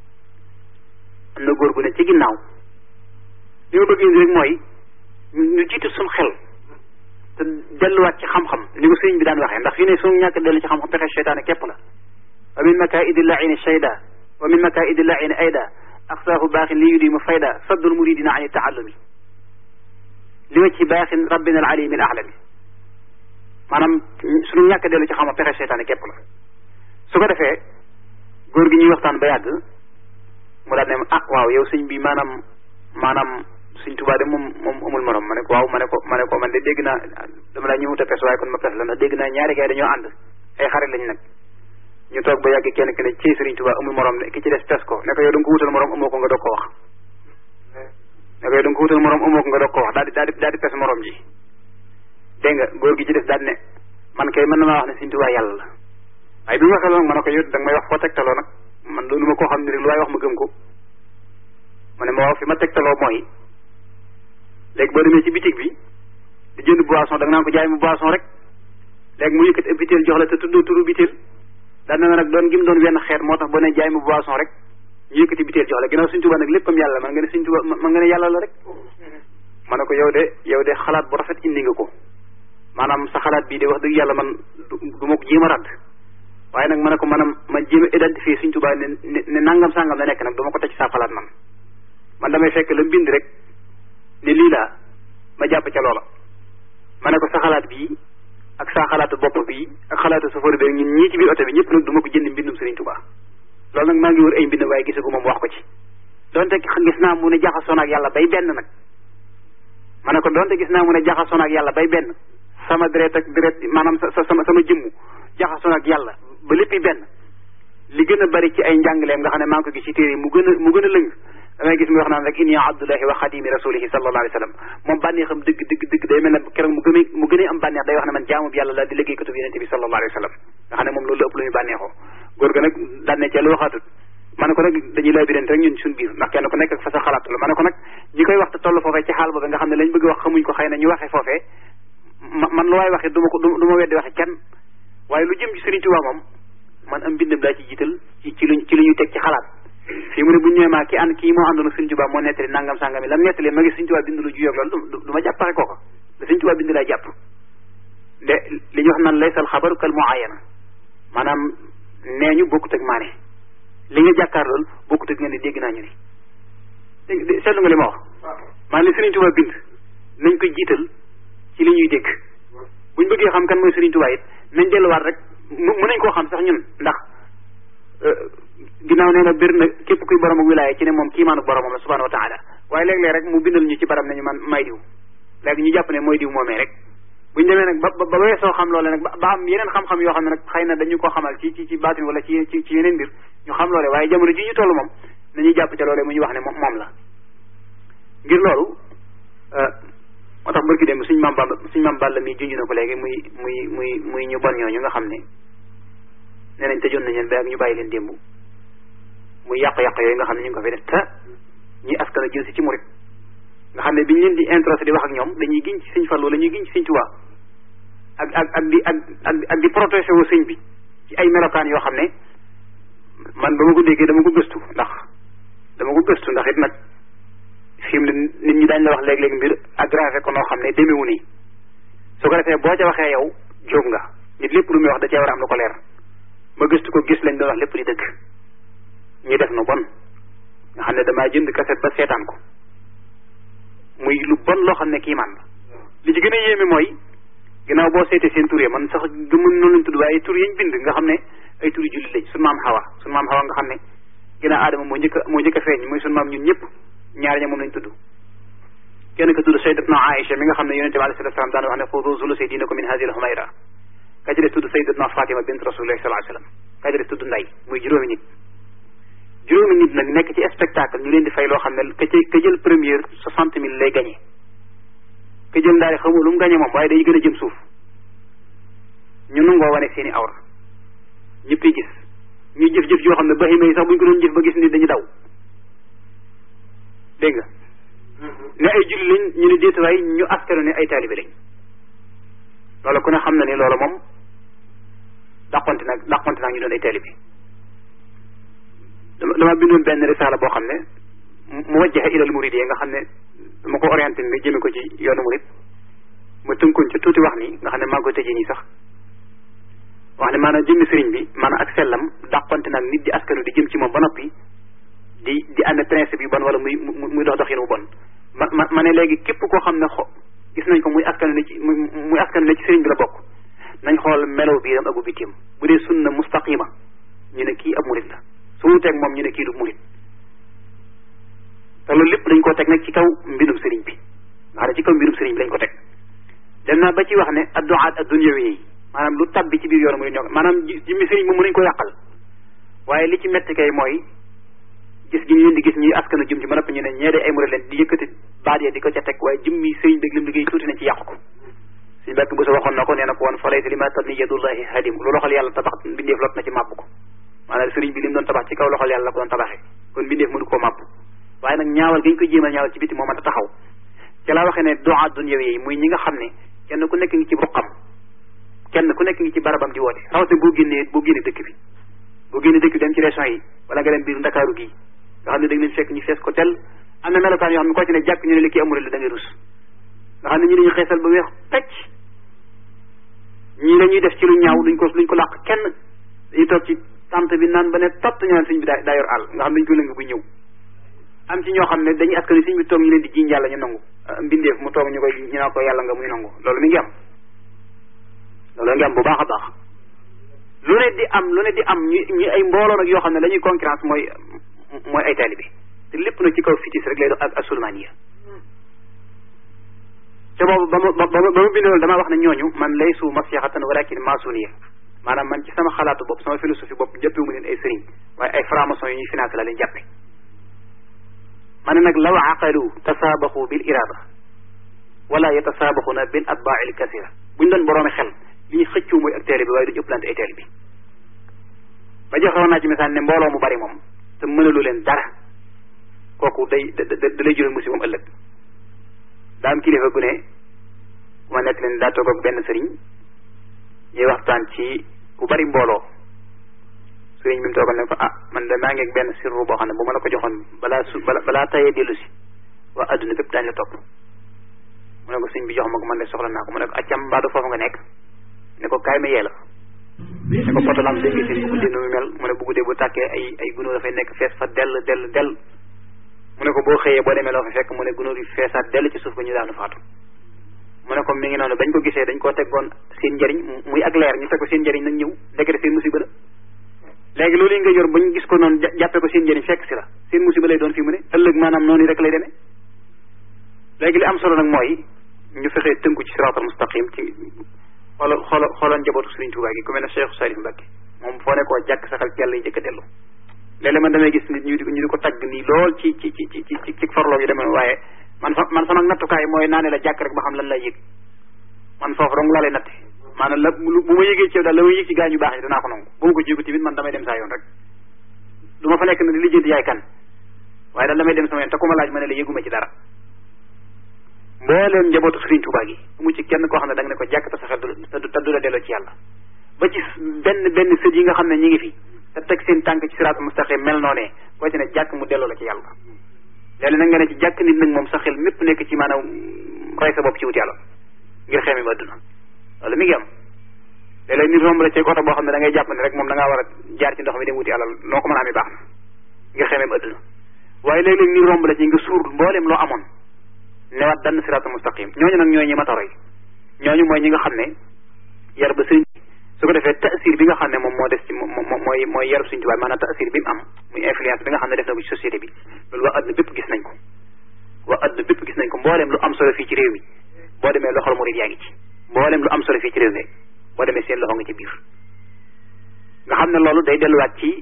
am na góor gu ne ci ginnaaw li ma bëgg indi rek mooy ñu jiitu suñu xel te delluwaat ci xam-xam ni ko sëriñ bi daan waxee ndax fii ne suñu ñàkk dellu ci xam-xam pexe seytaane képp la wa min makaidi laini shayda wa min makaidi laini ayda aqsaahu baaxin li yudimu fayda saddul muridina ani taallumi li ma ci baaxin rabbina al alimi al alami maanaam suñu ñàkk dellu ci xam-xam pexe seytaane képp la su ko defee góor gi ñuy waxtaan ba yàgg mu daal ne ah waaw yow sëñ bi maanaam maanaam sëñ Tuubaa de moom moom amul morom ma ne ko waaw ma ne ko ma ne ko man de dégg naa dama laa ñëwut a pes waaye kon ma pes la ndax dégg naa ñaari gaay dañoo ànd ay xarit lañ nag ñu toog ba yàgg kenn ki ne ci sëriñ Tuubaa amul morom ne ki ci des pes ko ne ko yow da nga ko wutal morom amoo ko nga doog ko wax ne ko yow da nga ko wutal morom amoo ko nga doog ko wax daal di daal di daal di pes morom ji dégg nga góor gi ci des daal ne man kay mën na maa wax ne sëñ Tuubaa yàlla la waaye bi ma waxee loolu ma ne ko yow da nga may wax foo tegtaloo nag man loolu ma koo xam ne rek lu waay wax ma gëm ko ma ne ma waaw fi ma tegtaloo mooy léegi boo demee ci bitig bi di jënd boisson da nga naan ko jaay mu boisson rek léegi mu yëkkati ab bitéel jox la te tuddoo turu bitéel daan na nag doon gi mu doon wenn xeet moo tax boo ne jaay mu boisson rek ñu yëkkati bitéel jox la ginnaaw Sëñ Tuubaa nag léppam yàlla man nga ne Sëñ Tuubaa man nga ne yàlla la rek ma ne ko yow de yow de xalaat bu rafet indi nga ko maanaam sa xalaat bii de wax dëgg yàlla man du ma ko jéem a radd waaye nag ma ne ko maanaam ma jéem a identifier Sëñ Tuubaa ne ne nangam sangam la nekk nag du ma ko teg ci sa xalaat man man damay fekk la bind rek ne lii laa ma jàpp ca loola ma ne ko sa xalaat bii ak sa xalaatu bopp bii ak xalaatu safar bi ñun ñii ci biir oto bi ñëpp nag du ma ko jënd mbindum Sëriñ Tuubaa loolu nag maa ngi wër ay mbind waaye gisagu moom wax ko ci donte gis naa mu ne jaxasoon ak yàlla bay benn nag ma ne ko donte gis naa mu ne jaxasoon ak yàlla bay benn sama deret ak deret maanaam sa sama sama jëmmu jaxasoon ak yàlla ba léppi benn li gën a bari ci ay njàngaleem nga xam ne maa ngi ko gis ci téere mu gën a mu gën a lëng damay gis mu wax naan rek inni abdullahi wa xadimi rasulihi sallallahu alayhi wa sallam moom bànneexam dëgg dëgg dëgg day mel ne keroog mu gëmee mu gënee am bànneex day wax ne man jaamu bi yàlla la di liggéey katub yonente bi sallallahu alayhi wa sallam nga xam ne moom loolu la ëpp lu muy bànneexoo góor ga nag daan ne ca lu waxaatut ma ne ko nag dañuy lay birante rek ñun suñu biir ndax kenn ku nekk ak fa sa xalaat la ma ne ko nag ñi koy wax te toll foofee ci xaal boobu nga xam ne lañ bëgg wax xamuñ ko xëy na ñu waxee foofee man lu waay waxee du ma ko du ma weddi waxe kenn waaye lu jëm ci Sëriñ Tuubaa moom man am mbindam daa ci jiital ci ci luñ ci lu ñu teg ci xalaat fii mu ne bu ñu ñëwee maa ki ànd kii moo àndoon ak Sëriñ Tuubaa moo nettali nangam sangam yi lam nettali ma gis Sëriñ Tuubaa bind lu juyoog loolu du ma jàppare kooka da Sëriñ Tuubaa bind laa jàpp de li ñu wax naan laysal xabaru kal muayana maanaam nee ñu bokkut ak maane li nga jàkkaar lool bokkut ak nga ne dégg naa ñu ni seetlu nga li ma wax maanaam li Serigne Touba bind nañ ko jiital ci li ñuy dégg buñ bëggee xam kan mooy Serigne Touba it nañ delluwaat rek mën nañ koo xam sax ñun ndax ginnaaw nee na bir na képp kuy borom ak wilaaya ci ne moom kiimaanu boromam la subhanahu wa taala waaye léeg-léeg rek mu bindal ñu ci baram nañu man may diw léegi ñu jàpp ne mooy diw moomee rek buñ demee nag ba ba weesoo xam loole nag ba am yeneen xam-xam yoo xam ne nag xëy na dañu ko xamal ci ci ci baatin wala ci ci ci yeneen mbir ñu xam loole waaye jamono ji ñu toll moom nañuy jàpp ca loole mu ñu wax ne moom moom la ngir loolu moo tax barki dem suñ maam Bamba suñ maam Balla mi junj na ko léegi muy muy muy muy ñu bon ñooñu nga xam ne nee nañ tëjoon nañ leen ba ak ñu bàyyi leen démb muy yàq-yàq yooyu nga xam ne ñu ngi ko fi def te ñi askan a jël si ci murit nga xam ne biñ leen di introsé di wax ak ñoom dañuy giñ ci sëñ Fallu la ñuy giñ ci sëñ Tuubaa ak ak ak di ak ak ak di protégé wu sëñ bi ci ay melokaan yoo xam ne man ba ma ko déggee dama ko gëstu ndax dama ko gëstu ndax it nag fi mu ne nit ñi daañ la wax léeg-léeg mbir aggravé ko noo xam ne demewu nii su ko defee boo ca waxee yow jóg nga nit lépp lu muy wax da cee war a am lu ko leer ma gëstu ko gis lañ doon wax lépp di dëgg ñu def nu bon nga xam ne damaa jënd kaset ba seetaan ko muy lu bon loo xam ne kii man la li ci gën a yéeme mooy ginnaaw boo seetee seen tur yi man sax du mën noonu lañ tudd waaye tur yañ bind nga xam ne ay turi jullit lañ sunu maam xawa sunu maam xawa nga xam ne ginnaaw aadama moo njëkk a moo njëkk a feeñ muy sunu maam ñun ñëpp ñaari ña moom lañ tudd kenn ka tudd sayyidatna Aïcha mi nga xam ne yonente bi alayhi salatu salaam daan wax ne xudu zulusi diinakum min hadihi al-humayra ka ci des tudd sayyidatna Fatima bint rasulillahi sallallahu alayhi wasallam ka ci des tudd nday muy juróomi nit juróomi nit nag nekk ci spectacle ñu leen di fay loo xam ne ka ca ka jël première soixante mille lay gagné ka jël ndaari xamul lu mu gagné moom waaye day gën a jëm suuf ñu nangoo wane seeni awra ñëpp yi gis ñuy jëf-jëf yoo xam ne bahima yi sax buñ ko doon jëf ba gis ni dañu daw dégg nga ne ay julli lañ ñu ne déet waay ñu askanu ne ay taalibe lañ loolu ku ne xam na ni loolu moom dàqonte nag dàqonte nag ñu doon ay taalibe dama dama bindoon benn risaala boo xam ne mu wajjaha ilal murid yi nga xam ne dama ko orienté ni jëme ko ci yoonu murid ma tënkoon ci tuuti wax ni nga xam ne maa ngi koy tëjee nii sax wax ne maanaam jëmmi sëriñ bi maanaam ak sellam dàqonte nag nit di askanu di jëm ci moom ba noppi di di ànd principe yu bon wala muy muy dox doxin wu bon ma ma ma ne léegi képp koo xam ne xo gis nañ ko muy askanu ne ci muy askanu ne ci sëriñ bi la bokk nañ xool melow biiram ak ubbitim bu dee sunna mustaqima ñu ne kii ab murid la su mu teg moom ñu ne kii du murid te loolu lépp dañ koo teg nag ci kaw mbindum sëriñ bi nga xam ne ci kaw mbirum sëriñ bi lañ ko teg dem naa ba ci wax ne adduaat addunyawi yi maanaam lu tabbi ci biir yoonu murid ñoo maanaam jimmi sëriñ moom mën nañ ko yàqal waaye li ci metti kay mooy gis gi ñu leen di gis ñuy askanu jëm ci ba noppi ñu ne ñee de ay murid leen di yëkkati baat ya di ko ca teg waaye jëmmi sëriñ bi lim liggéey tuuti nañ ci yàqu ko suñu bàkk bu sa waxoon na ko nee na ko woon fa laysa lima tabni yadullahi hadim lu loxol yàlla tabax mbindeef lot na ci màbb ko maanaam sëriñ bi lim doon tabax ci kaw loxol yàlla la ko doon tabaxee kon mbindeef mënu koo màbb waaye nag ñaawal gañ ko jéemal ñaawal ci biti moo mën a taxaw ca laa waxee ne doa dunya yi muy ñi nga xam ne kenn ku nekk ngi ci ruqam kenn ku nekk ngi ci barabam di woote rawatina boo génnee boo génnee dëkk bi boo génnee dëkk bi dem ci région yi wala nga dem biir ndakaaru gii nga xam ne da nga leen fekk ñu fees ko tel am na melokaan yoo xam ne koo ci ne jàkk ñu ne li kii amul la da ngay rus nga xam ne ñi dañu xeesal ba weex pecc ñii dañuy def ci lu ñaaw duñ ko duñ ko làq kenn dañuy toog ci tant bi naan ba ne tott ñu naan sëñ bi daa daa yor àll nga xam ne dañu ko lëng bu ñëw am ci ñoo xam ne dañuy askan sëñ bi toog ñu leen di jiiñ yàlla ñu nangu mbindeef mu toog ñu koy ñu naa ko yàlla nga muy nangu loolu mi ngi am loolu ngi am bu baax a baax lu ne di am lu ne di am ñu ñu ay mbooloo nag yoo xam ne la ñuy concurrence mooy mooy ay taalibe te lépp nag ci kaw fitis rek lay doon ak asulmaniya te boobu ba ma ba ma ba ma bindoon damaa wax ne ñooñu man laysu masyaxatan walakin masuniya maanaam man ci sama xalaatu bopp sama philosophie bopp jàppewu mu leen ay sëriñ waaye ay franc-maçon yu ñuy financé la leen jàppe ma ne nag law aqalu tasaabaxu bil irada wala yatasaabaxuna bil atbaail kasira buñ doon boroomi xel li ñu xëccoo mooy ak taalibe bi waaye duñu ëpplante ay taalibe bi ba joxewoon naa ci misaal ne mbooloo mu bari moom te mënalu leen dara kooku day da da lay jural musiba ëllëg daa am kilifa gu ne ku ma nekk leen daa toog ak benn sëriñ ñuy waxtaan ci ku bari mbooloo sëriñ bi mu toogal ne ko ah man de maa ngi ak benn sirru boo xam ne bu ma la ko joxoon balaa su balaa tayee dellu si waa adduna bépp daañu la topp mu ne ko sëriñ bi jox ma ko man de soxla naa ko mu ne ko accam mbaadu foofu nga nekk ne ko kaay ma yee la ne ko potolam dégg nga seen bu guddee nu mu mel mu ne bu guddee bu tàkkee ay ay gunóor dafay nekk fees fa dell dell dell mu ne ko boo xëyee boo demee loo fa fekk mu ne gunóor yi feesaat dell ci suuf ba ñu daanu faatu mu ne ko mi ngi noonu bañ ko gisee dañ koo teggoon seen njëriñ muy ak leer ñu teg ko seen njëriñ nag ñëw ndekete seen musiba la léegi loolu yi nga yor bañ gis ko noonu jàppee ko seen njëriñ fekk si la seen musiba lay doon fii mu ne ëllëg maanaam noonu rek lay demee léegi li am solo nag mooy ñu fexee tënku ci siraatal mustaqim ci xoolal xoolal xoolal njabootu Sëriñ Tuubaa gi ku mel ne Cheikh Salif Mbacke moom foo ne koo jàkk saxal ci yàlla yi jëkk a dellu léeg-léeg man damay gis nit ñu di ñu di ko tagg nii lool ci ci ci ci ci ci farloo yi demee waaye man fa man sama nattukaay mooy naa ne la jàkk rek ba xam lan lay yëg man foofu dong laa lay natte maanaam la bu ma yëgee ci yow daal la may yëg ci gaa ñu baax yi danaa ko nangu bu ma ko jigu tamit man damay dem saa yoon rek du ma fa nekk ne di lijjanti yaay kan waaye daal damay dem sama yoon te ku ma laaj ma ne la yëguma ci dara mbooleem njabootu Sëriñ Tuubaa gi mu ci kenn koo xam ne da nga ne ko jàkk te saxel du te du la delloo ci yàlla ba ci benn benn sët yi nga xam ne ñi ngi fi te teg seen tànk ci siraat mustaqim mel noonee koo ci ne jàkk mu delloo la ci yàlla léegi nag nga ne ci jàkk nit nag moom sa xel mépp nekk ci maanaam rey sa bopp ci wut yàlla ngir xeemi ma adduna loolu mi ngi am léeg-léeg nit romb la ci oto boo xam ne da ngay jàpp ne rek moom da ngaa war a jaar ci ndox mi dem wuti alal noo ko mën a amee baax na ngir xemeem adduna waaye léeg-léeg nit romb la ci nga suur mbooleem loo amoon newaat dann siraatal mustaqim ñooñu nag ñooy ñi ma taroy ñooñu mooy ñi nga xam ne yar ba sëriñ su ko defee taasir bi nga xam ne moom moo des ci moom mooy mooy yarub Sëriñ Tuubaa maanaam taasir bi mu am muy influence bi nga xam ne def na ko ci société bi loolu waa adduna bépp gis nañ ko waa adduna bépp gis nañ ko mbooleem lu am solo fii ci réew mi boo demee loxol murid yaa ngi ci mbooleem lu am solo fii ci réew mi boo demee seen loxo nga ci biir nga xam ne loolu day delluwaat ci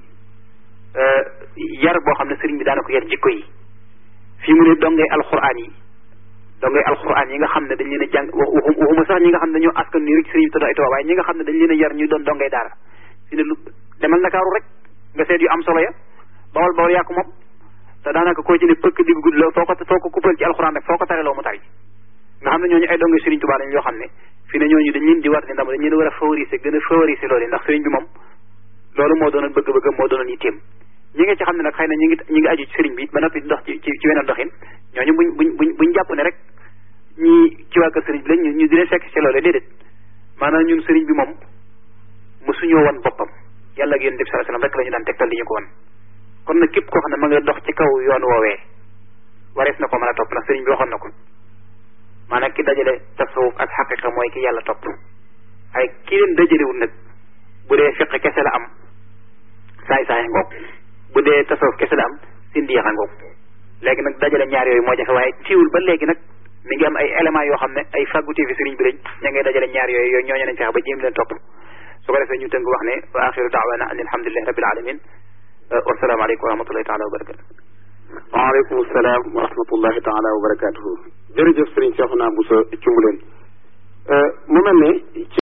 yar boo xam ne sëriñ bi daana ko yar jikko yi fii mu ne dongay alxuraan yi dongay alxuraan yi nga xam ne dañ leen a jàng waxuma sax ñi nga xam ne dañoo askan nii rek sëriñ bi tudd ay tubaab waaye ñi nga xam ne dañ leen a yar ñu doon dongay daara fi ne lu demal Ndakaaru rek nga seet yu am solo ya bawal bawal yaa ko moom te daanaka koo ci ne pëkk digg gudd la foo ko foo ko kuppal ci alxuraan rek foo ko tareloo mu tari nga xam ne ñooñu ay dongay sëriñ Tuubaa lañ yoo xam ne fi ne ñooñu dañ leen di war di ndam dañ leen war a favoriser gën a favoriser loolu ndax sëriñ bi moom loolu moo doonoon bëgg-bëgg moo doonoon yitteem ñi nga ci xam ne nag xëy na ñi ngi ñi ngi aju ci sëriñ bi ba noppi dox ci ci weneen doxin ñooñu buñ buñ buñ buñ jàpp ne rek ñi ci waa kër sëriñ bi lañ ñu di leen fekk ci loole déedéet maanaam ñun sëriñ bi moom mosuñoo wan boppam yàlla ak yonent bi sallallahu alayhi wasallam rek la ñu daan tegtal di ñu ko wan kon nag képp koo xam ne ma nga dox ci kaw yoon woowee warees na ko mën a topp ndax sëriñ bi waxoon na ko maanaam ki dajale tasawuf ak xaqiqa mooy ki yàlla topp ay ki leen dajalewul nag bu dee fiq kese la am saay saay ngoog bu dee tasawuf kese la am sindiyaxa ngoog léegi nag dajale ñaar yooyu moo jafe waaye ciwul ba léegi nag mi ngi am ay éléments yoo xam ne ay fàggutee fi sëriñ bi lañ ña ngay dajale ñaar yooyu yooyu ñooñu nañ fexe ba jéem leen topp su ko defee ñu tënk wax ne wa axiru daawana an alhamdulilahi rabbil alamin wasalaamu aleykum wa rahmatullahi taala wa barakatu
waaleykum salaam wa rahmatullahi taala wa barakatuhu jërëjëf sëriñ Cheikhouna Bousso Cumbuleen mu mel ne